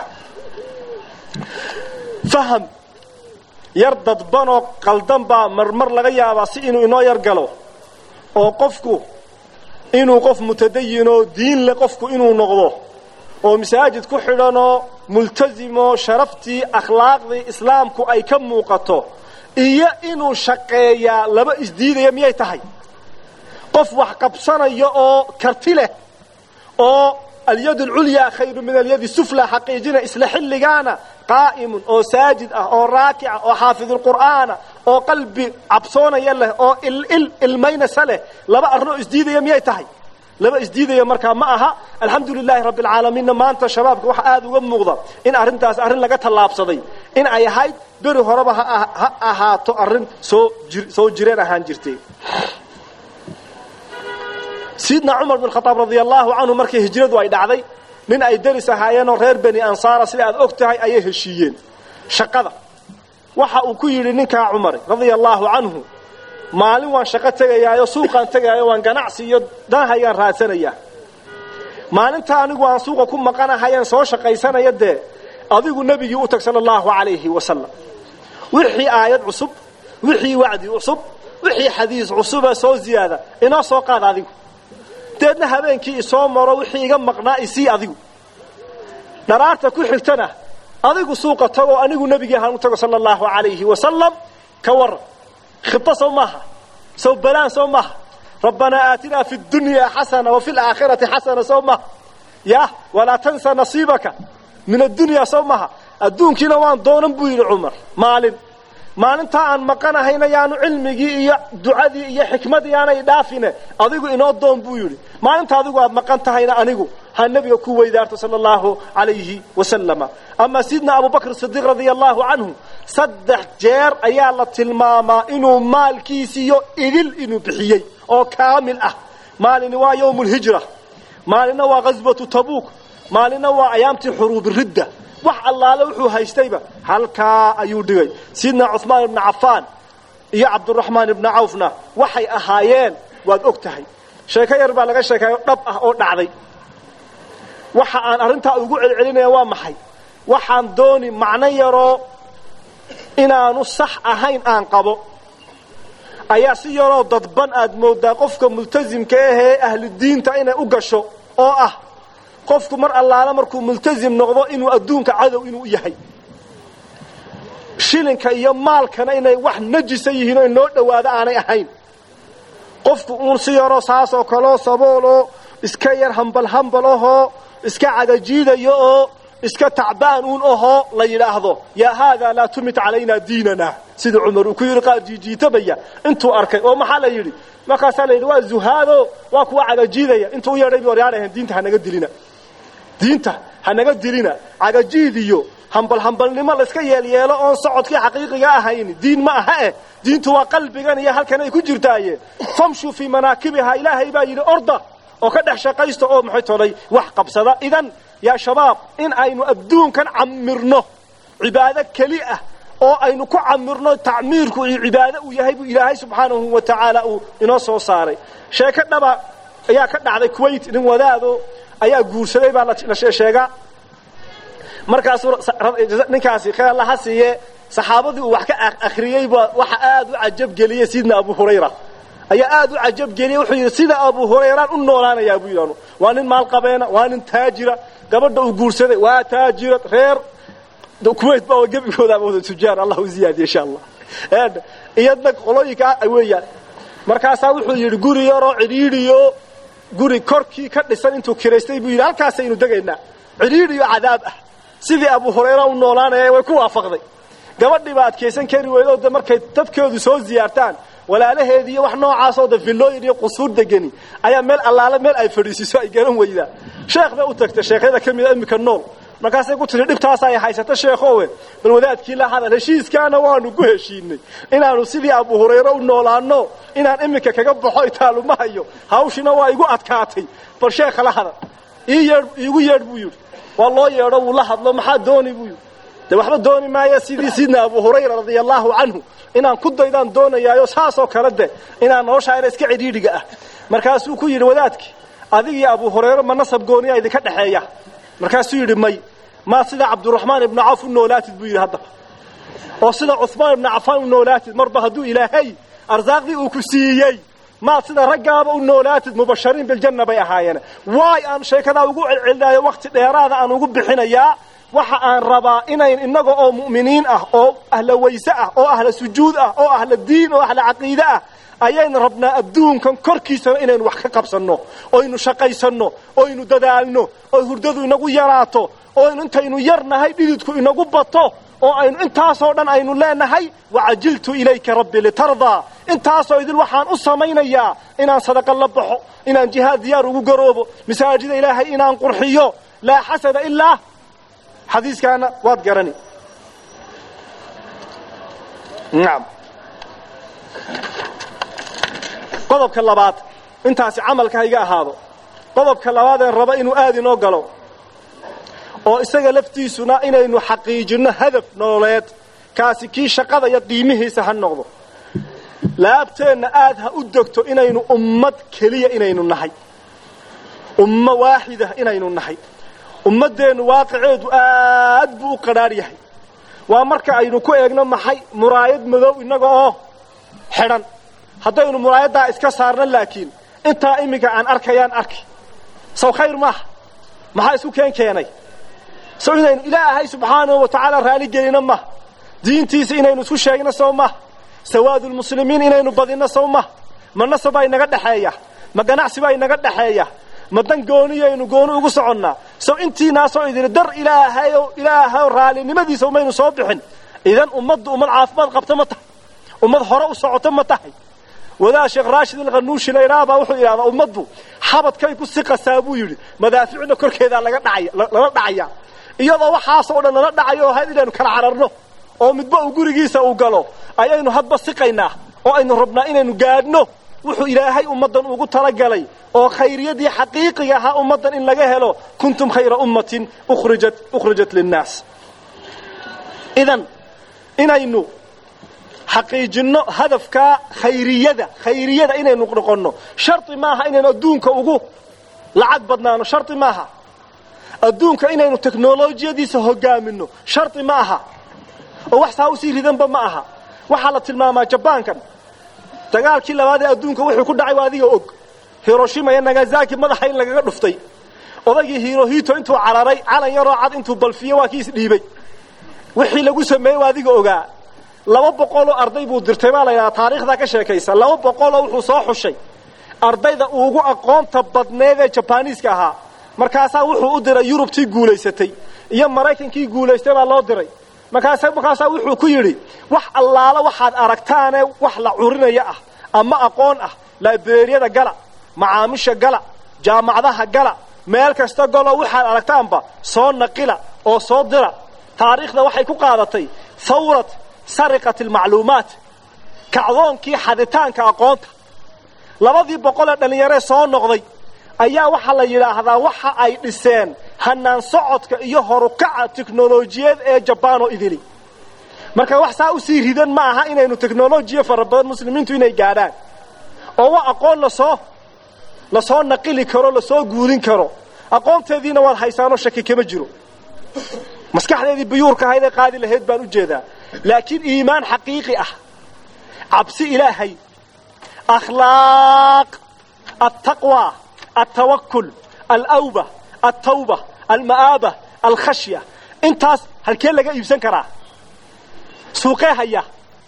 faham yar dadbanoo qaldan baa marmar laga yaabaa si inuu inoo yar galo oo qofku inuu qof mutadayinoo diin leh qofku inuu noqdo oo masaajid ku xidhanoo multasimoo sharaftii akhlaaqdii islaamku ay ka muuqato iyo inuu shaqeeyaa laba isdiidaya miyay tahay qof wax qabsanaya oo karti leh oo alyad alculyaa khayru min alyadi sufla xaqiijina isla xilligaana qaa'imun oo saajid ah oo raakica oo xaafidulqur'aana oo qalbi cabsoonaya leh oo il ilmaynasa leh laba arrinoo isdiidaya miyay tahay laba isdiidaya markaa ma aha alxamdu lilaahi rabbi alcaalamiinna maanta shabaabka waxaa aada uga muuqda in arrintaas arrin laga tallaabsaday in ay ahayd beri horeba ha ahaato arrin soo soo jireen ahaan jirtay sayidna cumar bin khadaab radia allaahu canhu markii hijradu ay dhacday nin ay deris ahaayeenoo reer beni ansaara sida aad og tahay ayay heshiiyeen shaqada waxa uu ku yidhi ninkaa cumar radia allaahu canhu maalin waan shaqo tegayaayo suuqaan tegaayo waan ganacsi iyo danahaygaan raadsanayaa maalinta anigu aan suuqa ku maqanahayaan soo shaqaysanaya dee adigu nebigii u tag sala allahu calayhi wasalam wixii aayad cusub wixii wacdi cusub wixii xadiis cusuba soo ziyaada inoo soo qaad adigu deedna habeenkii isoo maro wixii iga maqnaa isii adigu dharaarta ku xigtana adigu suuqa tagoo anigu nebigii ahaan u tago sala allahu calayhi wasalam ka waran khibto sow maaha sow balaan sow maaha rabbanaa aatinaa fi dunyaa xasana wa fi laakhirati xasana sow maaha yah walaa tansa nasiibaka min addunyaa sow maaha adduunkiina waan doonan buu yidhi cumar maalin maalintaa aan maqanahayna yaanu cilmigii iyo ducadii iyo xikmadii aanay dhaafine adigu inoo doon buu yidhi maalinta adigu aad maqan tahayna anigu ha nebiga ku weydaarto sala allahu calayhi wasalama ama sidna abubakr sidiiq radia allahu canhu saddex jeer ayaa la tilmaamaa inuu maalkiisiiyo idil inuu bixiyey oo kaamil ah maalini waa yowmulhijra maalinna waa ghaswatu tabuuk maalinna waa ayaamtii xuruubiridda wax allaale wuxuu haystayba halkaa ayuu dhigay sidna cuhmaan ibnu cafaan iyo cabduraxmaan ibnu cawfna waxay ahaayeen waad og tahay sheeko yar baa laga sheekeeyo dhab ah oo dhacday waxa aan arrintaa ugu celcelinaya waa maxay waxaan dooni macno yaroo inaanu sax ahayn aan qabo ayaa si yaroo dadban aad moodaa qofka multasimka ahee ahludiinta inay u gasho oo ah qofku mar allaala markuu multasim noqdo inuu adduunka cadow inuu yahay shilinka iyo maalkana inay wax najisa yihiin oo inoo dhowaado aanay ahayn qofku uun si yaroo saasoo kaleo sabooloo iska yar hambal hambal ahoo iska cagajiidayo oo iska tacbaan uun ahoo la yidhaahdo yaa haadaa laa tumit calaynaa diinana sida cumar uu ku yidhi qaar jiijiitabaya intuu arkay oo maxaa la yidhi markaasaa la yidhi waa zuhaado waa kuwa cagajiidaya intuu u yeedhay bu oryaadhahen diinta hanaga dilina diinta hanaga dilina cagajiid iyo hambal hambalnimo layska yeelyeelo oon socodkii xaqiiqiga ahayn diin ma aha eh diintu waa qalbigan iyo halkan ay ku jirtaaye famshuu fii manaakibihaa ilaahay baa yidhi orda oo ka dhex shaqaysta oo maxay tolay wax qabsada idan yaa shabaab in aynu adduunkan camirno cibaado keli ah oo aynu ku camirno tacmiirku iyo cibaado uu yahay buu ilaahay subxaanahu wa tacaala uu inoo soo saaray sheeko dhaba ayaa ka dhacday kuwait nin wadaado ayaa guursaday baa la sheegaa markaasuu ninkaasi khayr allaha siiye saxaabadii uu wax ka akhriyey baa waxa aad u cajabgeliyey sidna abu hurayra ayaa aad u cajabgeliyey wuxuu yidhi sida abu hurayraan u noolaanayaa buu yidhahnu waa nin maalqabeena waa nin taajira gabadha uu guursaday waa taajirad reer kuwait baa gebigoodaaba wada tujaar allah u ziyaadiye insha allah iyadna qolooyinka weeyaan markaasaa wuxuu yidhi guri yaroo cidhiidhiyo guri korkii ka dhisan intuu kiraystay buu yidhi halkaasaynu degaynaa cidhiidhiyo cadaab ah sidii abu hurayra u noolaanaya way ku waafaqday gabadhii baa adkaysan kari weydo de markay dadkoodu soo ziyaartaan walaalaheedii iyo wax noocaasoo de villooyin iyo qusuur degani ayaa meel allaale meel ay fadhiisiiso ay garan weydaa sheekh bay u tagtay sheekhyada ka mida iminka nool markaasay ku tiri dhibtaasa ay haysato sheekhowe bal wadaadkii la hadal heshiiskaana waanu ku heshiinay inaanu sidii abu hurayre u noolaano inaan iminka kaga baxo itaaluma hayo hawshina waa igu adkaatay bal sheekha la hadal ii yeedh iigu yeedh buu yidhi waa loo yeedho wuu la hadlo maxaa dooni buu yidhi de waxba dooni maaya sidii sidna abu hurayra radia allaahu canhu inaan ku daydaan doonayaayo saasoo kale de inaan noloshaa ina iska cidhiidhiga ah markaasuu ku yidhi wadaadkii adigii abu hurayre ma nasab gooniyaa idinka dhexeeya markaasuu yidhi may maa sida cabduraxmaan ibnu cawf u noolaatid buu yidhi haddaba oo sida cuhmaan ibnu cafaan u noolaatid marba hadduu ilaahay arsaaqdii uu ku siiyey maad sida raggaaba u noolaatid mubashariin biljanna bay ahaayeen waay aan sheekadaa ugu celcelinayo wakhti dheeraada aan ugu bixinayaa waxa aan rabaa inayn innaga oo mu'miniin ah oo ahla wayse ah oo ahla sujuud ah oo ahla diin oo ahla caqiide ah ayaynu rabnaa adduunkan korkiisana inaynu wax ka qabsanno oynu shaqaysanno oynu dadaalno oo hurdadu inagu yaraato oynu intaynu yar nahay dhididku inagu bato oo aynu intaasoo dhan aynu leenahay wacajiltu ilayka rabbi litardaa intaasoo idil waxaan u samaynayaa inaan sadaqa la baxo inaan jihaad diyaar ugu garoobo masaajida ilaahay inaan qurxiyo laa xasada ilaa xadiiskaana waad garani nacam qodobka labaad intaasi camalka hayga ahaado qodobka labaadeen raba inuu aad inoo galo oo isaga laftiisuna inaynu xaqiijinno hadaf nololeed kaasi kii shaqada iyo qiimihiisa ha noqdo laabteenna aad ha u degto inaynu ummad keliya inaynu nahay ummo waaxida inaynu nahay ummaddeennu waaqiceedu aad buu u qadhaadh yahay waa marka aynu ku eegno maxay muraayad madow innaga oo xidhan haddaynu muraayaddaa iska saarno laakiin intaa iminka aan arkayaan arki saw khayr maaha maxaa isku keen keenay so inaynu ilaahay subxaanahu wa tacaala raali gelino maha diintiisa inaynu isku sheegno sow maha sawaadulmuslimiin inaynu badinno sow maha ma nasabaa inaga dhexeeya ma ganacsi baa inaga dhexeeya ma dan gooniyaynu gooni ugu soconnaa sow intiinaasoo idin dar ilaahayo ilaahayo raalinimadiisa umaynu soo bixin idan ummaddu ummad caafimaad qabta ma tahay ummad hore u socoto ma tahay wadaad sheekh raashid alkhanuushi layraabaa wuxuu yidhahdaa ummaddu xabadkay ku siqasaa buu yidhi madaaficna korkeedaa laga dhacaya lala dhacaya iyadoo waxaasoo dhan lala dhacayo oo had inaynu kala cararno oo midba uu gurigiisa uu galo ayaynu hadba siqaynaa oo aynu rabnaa inaynu gaadhno wuxuu ilaahay ummaddan ugu talagalay oo khayriyadii xaqiiqiga ahaa ummaddan in laga helo kuntum khayra ummatin ukhrijat ukhrijat linnaas idan inaynu xaqiijinno hadafkaa khayriyada khayriyada inaynu noqonno shardi maaha inaynu adduunka ugu lacag badnaano shardi maaha adduunka inaynu teknolojiyadiisa hogaaminno shardi ma aha oo wax saa usii ridanba ma aha waxaa la tilmaamaa jabaankan dagaalkii labaad ee adduunka wuxuu ku dhacay waa adiga og hiroshima iyo nagasaki madaxa in lagaga dhuftay odaygii hirohito intuu cararay calan yaroo cad intuu balfiye waa kii isdhiibay wixii lagu sameeyey waa adiga ogaa laba boqoloo arday buu dirtay baa la yidhaha taariikhdaa ka sheekaysa laba boqoloo wuxuu soo xushay ardayda ugu aqoonta badneed ee jabaniiska ahaa markaasaa wuxuu u diray yurubtii guulaysatay iyo maraykankii guulaystay baa loo diray markaasa markaasaa wuxuu ku yidhi wax allaala waxaad aragtaane wax la curinaya ah ama aqoon ah laiberiyada gala macaamisha gala jaamacadaha gala meel kasta galo waxaad aragtaanba soo naqila oo soo dira taariikhda waxay ku qaadatay hawrat sariqat almacluumaat kacdoonkii xaditaanka aqoonta labadii boqol ee dhallinyaree soo noqday ayaa waxaa la yidhaahdaa waxa ay dhiseen hanaan socodka iyo horukaca teknolojiyad ee jabaanoo idili marka wax saa usii ridan ma aha inaynu teknolojiya fara badan muslimiintu inay gaadhaan oo wa aqoon lasoo lasoo naqili karo lasoo guudin karo aqoonteediina waad haysaanoo shaki kama jiro maskaxdeedii biyuurka ahayd ee qaadi lahayd baan u jeedaa laakiin iimaan xaqiiqi ah cabsi ilaahay akhlaaq altaqwa altawakul alawba altawba alma'aaba alkhashya intaas halkee laga iibsan karaa suuqee haya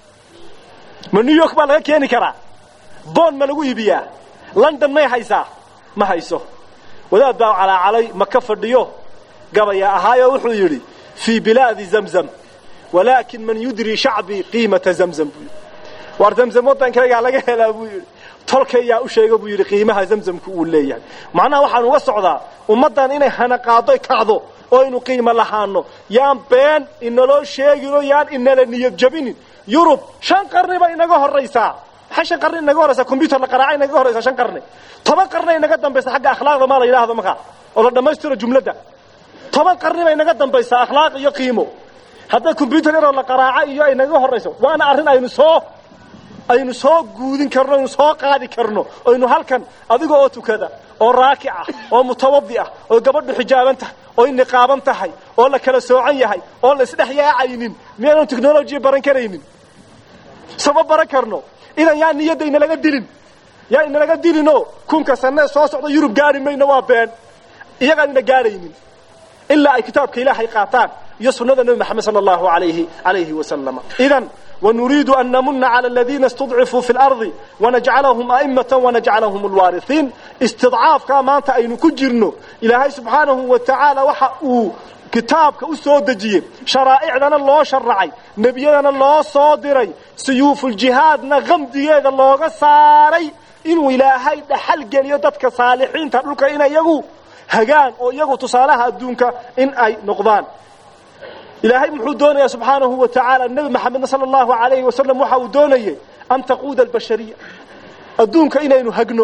ma new york baa laga keeni karaa boon ma lagu iibiyaa london may haysaa ma hayso wadaad baa calaacalay maka fadhiyo gabaya ahaayoo wuxuu yidhi fii bilaadi zamzam walaakin man yudri shacbii qiimata zamzam buu yidhi waar zamzam waddankaygaa laga helaa buu yidhi tolkayaa u sheega buu yidhi qiimaha zamzamku uu leeyahay macnaha waxaan uga socdaa ummaddan inay hanaqaadoy kacdo oo aynu qiimo lahaano yaan been inaloo sheeginoo yaan inala niyad jabinin yurub shan qarni bay inaga horraysaa maxay shan qarni inaga horraysaa combyuter la qaraaca inaga horraysaa shan qarni toban qarni inaga dambaysa xagga akhlaaqda maa la yidhaahdo markaa oo la dhammaystiro jumladda toban qarni bay inaga dambaysaa akhlaaq iyo qiimo hadday combyuter yaroo la qaraaca iyo ay naga horrayso waana arrin aynu soo aynu soo guudin karno aynu soo qaadi karno aynu halkan adiga oo tukada oo raakic ah oo mutawadi ah oo gabadhu xijaaban tahay oo niqaaban tahay oo la kala soocan yahay oo la isdhex yaacaynin miyaynu technolojiya baran karaynin sama baran karno idan yaa niyadda inalaga dilin yaa inalaga dilinoo kunka sanee soo socda yurub gaari mayno waa been iyagaan ina gaaraynin ilaa ay kitaabka ilaahay qaataan iyo sunnada nebi maxamed sala allahu alayhi alayhi wasalama idan ونريد أن نمن على الذين استضعفوا في الأرض ونجعلهم أئمة ونجعلهم الوارثين استضعاف كما أنت أين كجرنو إلهي سبحانه وتعالى وحقه كتابك أسود دجيه شرائعنا الله شرعي نبينا الله صادري سيوف الجهاد نغمدي هذا الله ساري إنه إلهي دحل قليو دتك صالحين تقولك إنا يغو هقان أو يغو تصالها الدونك إن أي نقضان ilaahay muxuu doonayaa subxaanahu wa tacaala nebi maxamedna sala allahu alayhi wasalam waxa uu doonayay an taquuda albashariya adduunka inaynu hagno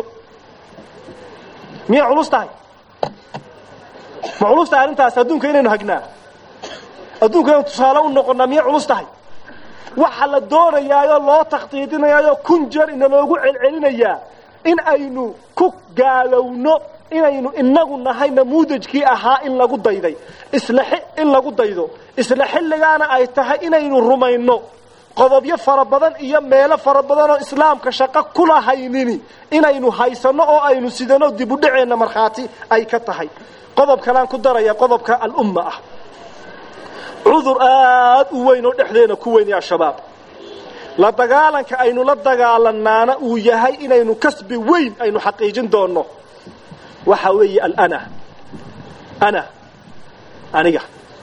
miyay culus tahay ma culus tahay arrintaas adduunka inaynu hagnaa adduunka inaynu tusaale u noqonnaa miyay culus tahay waxa la doonayaayoo loo takhdiidinayaayoo kun jeer inaloogu celcelinayaa in aynu ku gaalowno inaynu inagu nahay namuudajkii ahaa in lagu dayday isla in lagu daydo isla xilligaana ay tahay inaynu rumayno qodobyo fara badan iyo meelo fara badan oo islaamka shaqo kula haynini inaynu haysanno oo aynu sidano dibudhaceenna markhaati ay ka tahay qodob kalaan ku daraya qodobka alumma ah cudur aad u weyn oo dhexdeena ku weyn ya shabaab la dagaalanka aynu la dagaalanaana uu yahay inaynu kasbi weyn aynu xaqiijin doonno waxa weeye alana ana aniga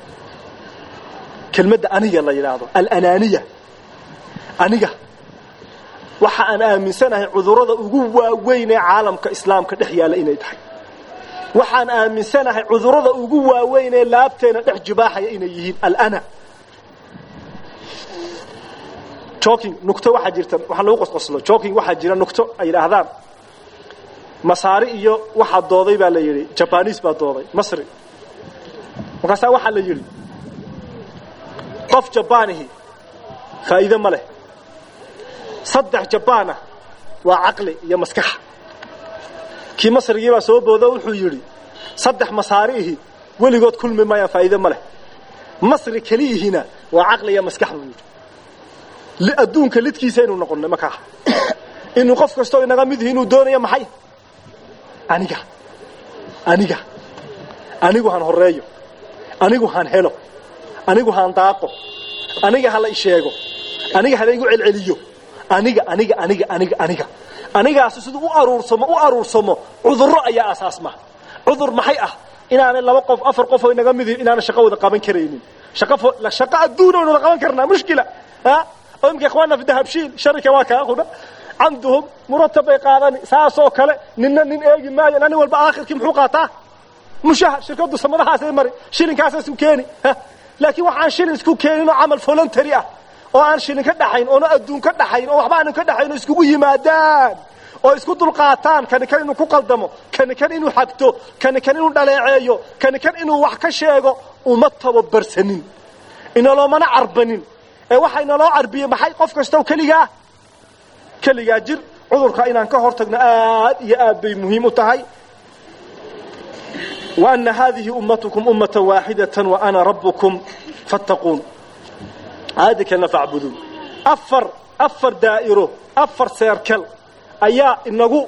kelmadda aniga la yidhaahdo alanaaniya aniga waxa aan aaminsanahay cudurrada ugu waaweyn ee caalamka islaamka dhex yaalla inay tahay waxaan aaminsanahay cudurrada ugu waaweyn ee laabteena dhex jibaaxaya inay yihiin alana joking nugto waxaa jirta waxa lagu qosqoslo joking waxaa jira nugto ay yidhaahdaan masaari iyo waxaa dooday baa la yidhi jabanis baa dooday masri markaasaa waxaa la yidhi qof jabaanihi faa'iide ma leh saddex jabaana waa caqli iyo maskaxa kii masrigii baa soo boodo wuxuu yidhi saddex masaariihi weligood kulmi maayaan faa'iide ma leh masri keliyihina waa caqli iyo maskax buu yidhi adduunka lidkiisa inuu noqonno markaa inuu qof kastoo inaga mid yihi inuu doonayo maxay aniga aniga anigu han horeeyo anigu han helo anigu han daaqo aniga hala isheego aniga hala igu celceliyo aniga aniga aniga aniga aniga anigaasi siduu u aruursamo u aruursamo cudurro ayaa asaasma cudur maxay ah inaanay laba qof afar qof oo inaga mid yihin inaanay shaqo wada qaban karaynin shaqo shaqo adduun aynu wada qaban karnaa mushkila ha imka ikhwaana fi dahabshiil sharika waa kaa qudha camduhum muratab bay qaadani saasoo kale ninna nin eegi maayo nin walba aakhirkii muxuu qaataa mushaha shirkadu samadahaasay mari shilinkaasa isku keeni laakiin waxaan shilin isku keeninoo camal voluntary ah oo aan shilin ka dhaxayn oona adduun ka dhaxayn oo waxba aanan ka dhaxayn oo iskugu yimaadaan oo isku dulqaataan kani kan inuu ku qaldamo kani kan inuu xagto kani kan inuu dhaleeceeyo kani kan inuu wax ka sheego uma tababarsanin inaloomana carbanin ee waxaa inaloo carbiyey maxay qof kastow keligaa keligaa jir cudurka inaan ka hor tagno aad iyo aad bay muhiim u tahay wa ana haadihi ummatukum ummata waaxidatan wa ana rabbukum fattaquun aayadda kalena facbuduun afar afar daa'iro afar seerkal ayaa inagu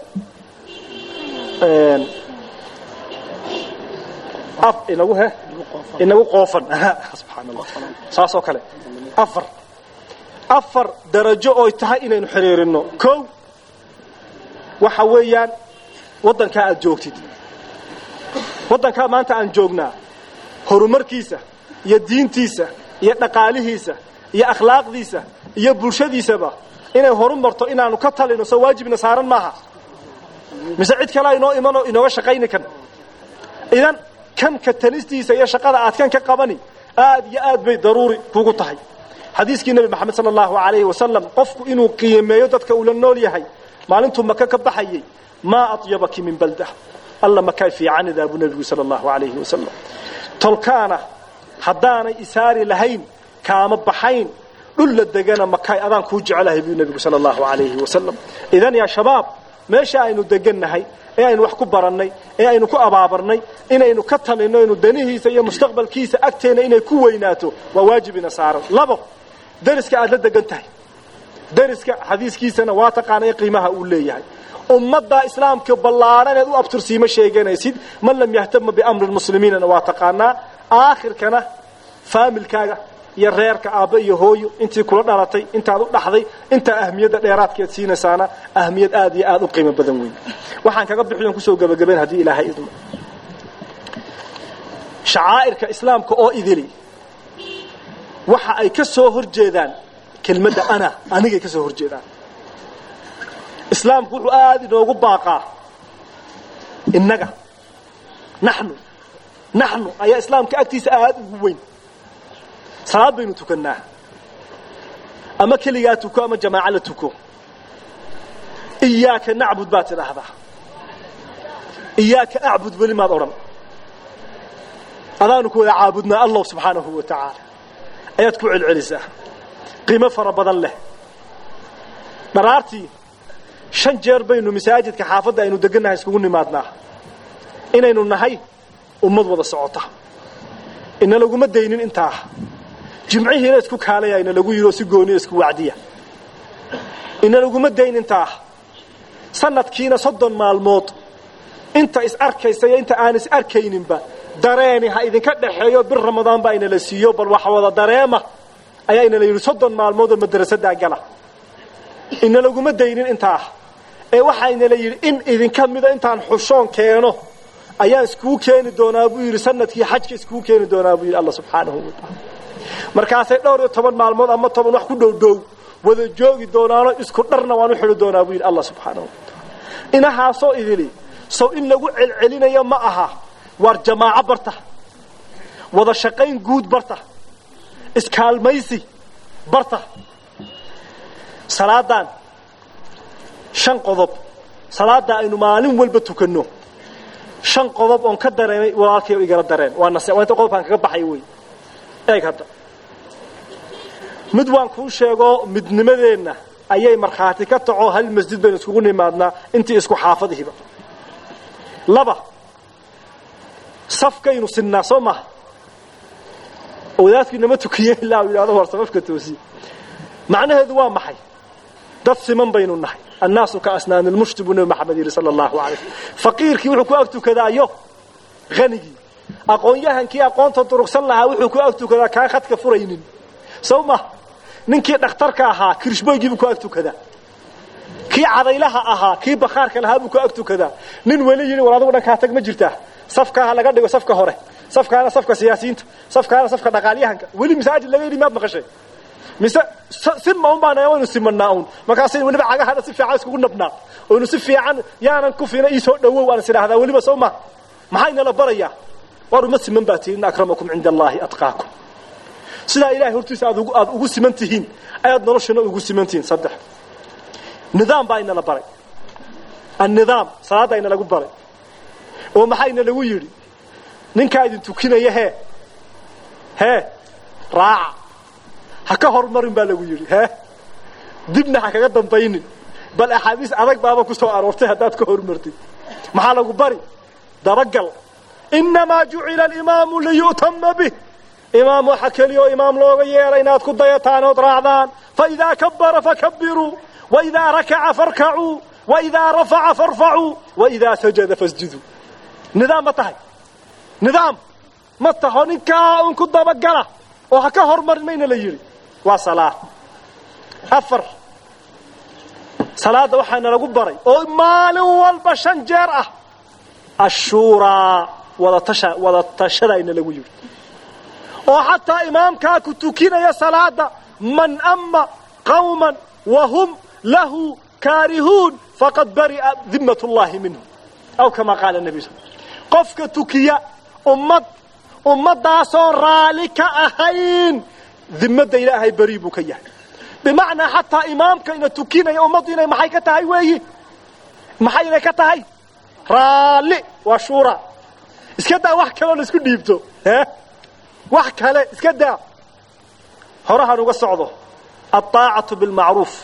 inagu he inagu qoofan subxaan allah saas oo kale afar afar darajo oy tahay inaynu xiriirino kow waxa weeyaan waddankaa aad joogtid waddankaa maanta aan joognaa horumarkiisa iyo diintiisa iyo dhaqaalihiisa iyo akhlaaqdiisa iyo bulshadiisaba inay horu marto inaanu ka talino soo waajibna saaran maaha mise cid kalea inoo imanoo inooga shaqayni kan idan kan ka talistiisa iyo shaqada aad kan ka qabani aad iyo aad bay daruuri kugu tahay xadiiskii nebi maxamed sala allahu alayhi wasalam qofku inuu qiimeeyo dadka uu la nool yahay maalintuu maka ka baxayay maa atyabaki min balda alla makaa fiicanidaa buu nebigu sala allahu alayhi wasalam tolkaana haddaanay isaari lahayn kaama baxayn dhul la degana makaay adaan kuu jecelahay buu nebigu sala allahu alayhi wasalam idan yaa shabaab meesha aynu degannahay ee aynu wax ku barannay ee aynu ku abaabarnay inaynu ka talinno inu danihiisa iyo mustaqbalkiisa agteenna inay ku weynaato waa waajibina saaran labo dariska aad la degan tahay dariska xadiiskiisana waa taqaanaya qiimaha uu leeyahay ummadda islaamka ballaadhan eed u abtursiimo sheeganaysid man lam yahtama biamri lmuslimiinana waa taqaanaa aakhirkana faamilkaaga iyo reerka aabba iyo hooyo intii kula dhalatay intaad u dhaxday intaa ahmiyadda dheeraadkeed siinaysaana ahmiyad aad iyo aad u qiimo badan weyn waxaan kaga bixiyon kusoo gebagabayn haddii ilaahay idmo shacaa'irka islaamka oo idili waxa ay ka soo hor jeedaan kelmadda ana anigay ka soo hor jeedaan islaamku wuxuu aada inoogu baaqaa innaga naxnu naxnu ayaa islaamka agtiisa aada ugu weyn salaad baynu tukannaa ama keligaa tuko ama jamaaco la tuko iyaaka nacbud baad tidhaahdaa iyaaka acbud weli maad odhan adaanu ku wada caabudnaa allah subxaanahu wa tacaala ayaad ku celcelisaa qiimo fara badan leh dharaartii shan jeer baynu masaajidka xaafadda aynu degannahay iskugu nimaadnaa inaynu nahay ummad wada socota ina laguma daynin intaa jimcihiina isku kaalaya ina lagu yidhi oo si gooniya isku wacdiya ina laguma dayn intaa sanadkiina soddon maalmood inta is arkaysa iyo inta aan is arkayninba dareeni ha idinka dhaxeeyo bir ramadaan baa inala siiyo bal waxa wada dareema ayaa inala yidhi soddon maalmood oo madrasadaa gala ina laguma daynin intaa ee waxaa inala yidhi in idinka mida intaan xushoon keeno ayaan iskuu keeni doonaa buu yidhi sanadkii xajka iskuu keeni doonaa buu yidhi alla subxaanahu wa tacaala markaasay dhowr iyo toban maalmood ama toban wax ku dhow dhow wada joogi doonaano isku dharna waan u xidhi doonaa buu yidhi allah subxaanahu wa tacaala inahaasoo idili sow in lagu celcelinayo ma aha waar jamaaco barta wada shaqayn guud barta iskaalmaysi barta salaadan shan qodob salaada aynu maalin walba tukanno shan qodob oon ka dareemay walaalkay igala dareen waa nase waa inta qodobkaan kaga baxay wey eeg hadda mid waan kuu sheego midnimadeenna ayay markhaati ka taco hal masjid baynu iskugu nimaadnaa intii isku xaafadihiba laba safkaynu sinnaa soo maha wadaadkii nama tukiye ilaa uu yidhahdo war safafka toosiye macnaheedu waa maxay dad siman baynu nahay annaasu ka asnaani lmushti buu nebi maxamed yidhi sala allahu alay slm faqiirkii wuxuu ku ag tukadaayo hanigii aqoon-yahankii aqoonta durugsan lahaa wuxuu ku ag tukadaa kaan khadka furaynin sow maha ninkii dhakhtarka ahaa kirishboygiibuu ku ag tukadaa kii cadaylaha ahaa kii bakhaarka lahaa buu ku ag tukadaa nin weli yidhi war adugu dhankaa tag ma jirtaa safkaa ha laga dhigo safka hore safkaana safka siyaasiyiinta safkaana safka dhaqaalyahanka weli masaajid laga yidhi maad maqashay mise sima un baan waynu simanaa un markaasaynu weliba cagahana si fiican iskugu nabnaa oynu si fiican yaanan kufina iisoo dhawow aan is idhaahdaa weliba soo ma maxaynala barayaa war uma siman baa tihi in akramakum cinda allaahi atqaakum sidaa ilahay hortiisa aad aad ugu siman tihiin ayaad noloshana ugu siman tihiin saddex nidaam baa inala baray annidaam salaadda inalagu baray oo maxayna lagu yidhi ninkaa idin tukinaya hee hee raaca ha ka hormarin baa lagu yidhi hee dibna ha kaga dambaynin bal axaadiis adag baaba ku soo aroortay haddaad ka hormartid maxaa lagu bari dabagal innamaa jucila alimaamu liyu'tama bih imaam waxa keliya oo imaam looga yeelay inaad ku dayataan ood raacdaan faidaa kabbara fakabiruu waidaa rakaca farkacuu waidaa rafaca farfacuu waidaa sajada fasjuduu nidaam ma tahay nidaam ma taho ninkaa un ku dabagala oo ha ka hormarin mayna la yidhi waa salaa afar salaadda waxaana lagu baray oo maalin walba shan jeer ah ashuuraa wadatasha wada tashadaayna lagu yidhi oo xataa imaamkaa ku tukinaya salaada man ama qawman wa hum lahu kaarihuun faqad bari'a dimmat llahi minhu aw kama qaala nabi sal qofka tukiya ummad ummadaasoon raali ka ahayn dimadda ilaahay beri buu ka yahay bimacnaa xataa imaamka ina tukinaya ummaddu inay maxay ka tahay weeyi maxay inay ka tahay raalli waa shuura iska daa wax kaloo la isku dhiibto e wax kale iska daa horahan uga socdo alطaacatu bilmacruuf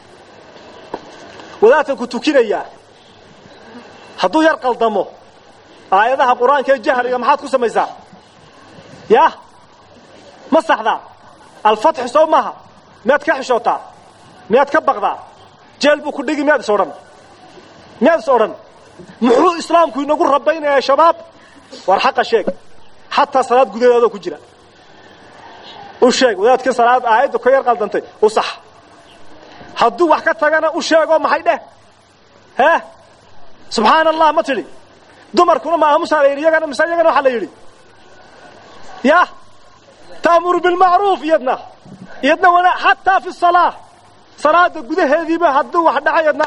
wadaadkan ku tukinayaa hadduu yar qaldamo aayadaha qur-aanka ee jahriga maxaad ku samaysaa ya ma saxdaa alfatxi soo maaha miyaad ka xishootaa miyaad ka baqdaa jeel buu ku dhigi miyaad is odhan miyaad is odhan muxuu islaamku inagu rabaynayaa shabaab war xaqa sheeg xataa salaad gudaheedoo ku jira u sheeg wadaadkii salaad aayaddu ka yar qaldantay u sax hadduu wax ka tagana u sheegoo maxay dheh hee subxaana allah ma tidhi dumarkuna ma aamusaa la yidhi iyagana mise iyagana waxaa la yidhi ya ta'muru bilmacruuf iyadna iyadna wana xataa fi salaa salaada gudaheediiba hadduu wax dhacay yadna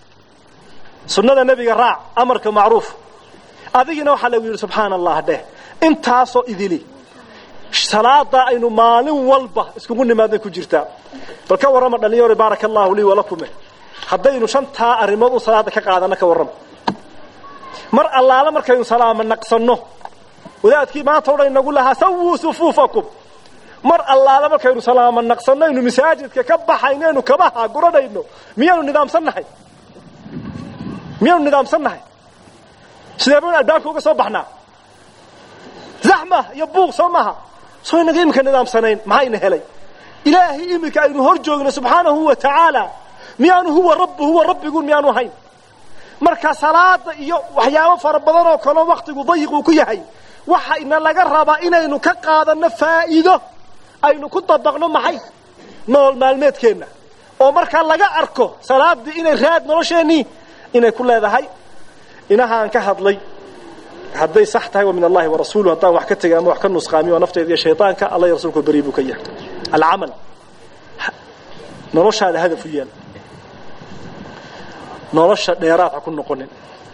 sunnada nebiga raac amarka macruuf adigina waxaa lagu yidhi subxaana allah dheh intaasoo idili salaada aynu maalin walba iskugu nimaadnay ku jirtaa bal ka warrama dhalinyaro baaraka allahu lii walakume haddaynu shantaa arrimood u salaada ka qaadano ka warrama mar allaala markaynu salaamo naqsanno wadaadkii maanta odhan inagu lahaa sawuu sufuufakum mar allaala markaynu salaamo naqsanno aynu masaajidka ka baxaynaynu kabaha guranayno miyaanu nidaamsannahay miyaanu nidaamsannahay sidee baynu albaabka uga soo baxnaa zaxma iyo buuq soo maaha soo inaga iminka nidaamsanayn maxayna helay ilaahay iminka aynu hor joogno subxaanahu wa tacaala miyaanu huwa rabb huwa rabbigun miyaanu ahayn marka salaada iyo waxyaabo fara badan oo kaleo waktigu dayiquu ku yahay waxa ina laga rabaa inaynu ka qaadanno faa'iido aynu ku dabaqno maxay nolol maalmeedkeenna oo markaa laga arko salaadii inay raad nolosheennii inay ku leedahay inahaan ka hadlay hadday sax tahay waa min allahi warasuuluh haddaan wax ka tegay ama wax ka nusqaamiyo waa nafteeda iyo shayطaanka alla iyo rasuulku beri buu ka yahay alcamal noloshaada hadaf u yaal nolosha dheeraad ha ku noqonin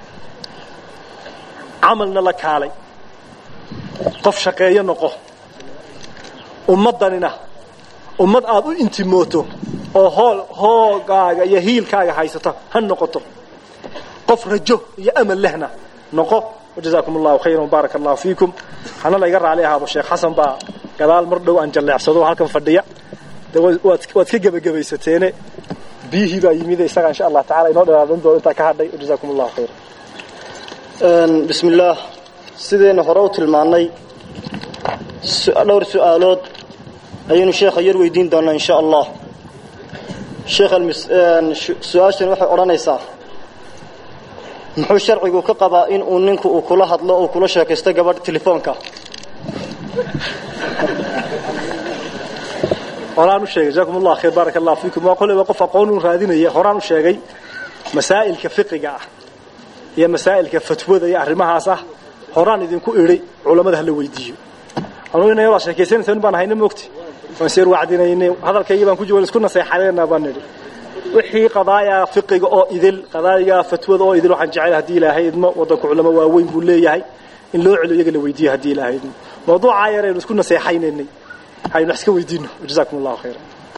camalna la kaalay qof shaqeeyo noqo ummaddanina ummad aad u intimooto oo hool hoogaaga iyo hiilkaaga haysata ha noqoto qof rajo iyo amal lehna noqo wajazaakum allahu khayran wabaaraka allahu fiikum hana layga raali ahaado sheekh xasan baa gadaal mar dhow aan jalleecsado halkan fadhiya de waad waad ka gebagabaysateene biyihii baa yimid isaga insha allah tacala inoo dheeraadan doono intaa ka hadhay wajazaakum allahu khayran
bismi illaah sidaynu hore u tilmaannay dhowr su-aalood ayaynu sheekha yar weydiin doonaa insha allah sheekh su-aashan waxay odhanaysaa muxuu sharcigu ka qabaa in uu ninku uu kula hadlo uu kula sheekaysto gabadh telefoonka
horaan u sheegay jazakum allah khayr baaraka allah fiikum waa qoleba qof aqoon u raadinaya horaan u sheegay masaa'ilka fiqiga ah iyo masaa'ilka fatwada iyo arrimahaas ah horaan idinku idhi culamada hala weydiiyo anuu inay wada sheekaysanaysa baan hayna moogti waan seer wacdinaynay hadalkaygii baan ku jawal isku naseexadeena baan nidhi wixii qadaaya fiqiga oo idil qadaaya fatwada oo idil waxaan jecel haddii ilaahay idmo wadanku culamo waaweyn buu leeyahay in loo celiyo iyaga la weydiiyo haddii ilaahay idmo mawduucaa yar aynu isku naseexaynaynay haynu wax iska weydiino jazaakum allahu khayran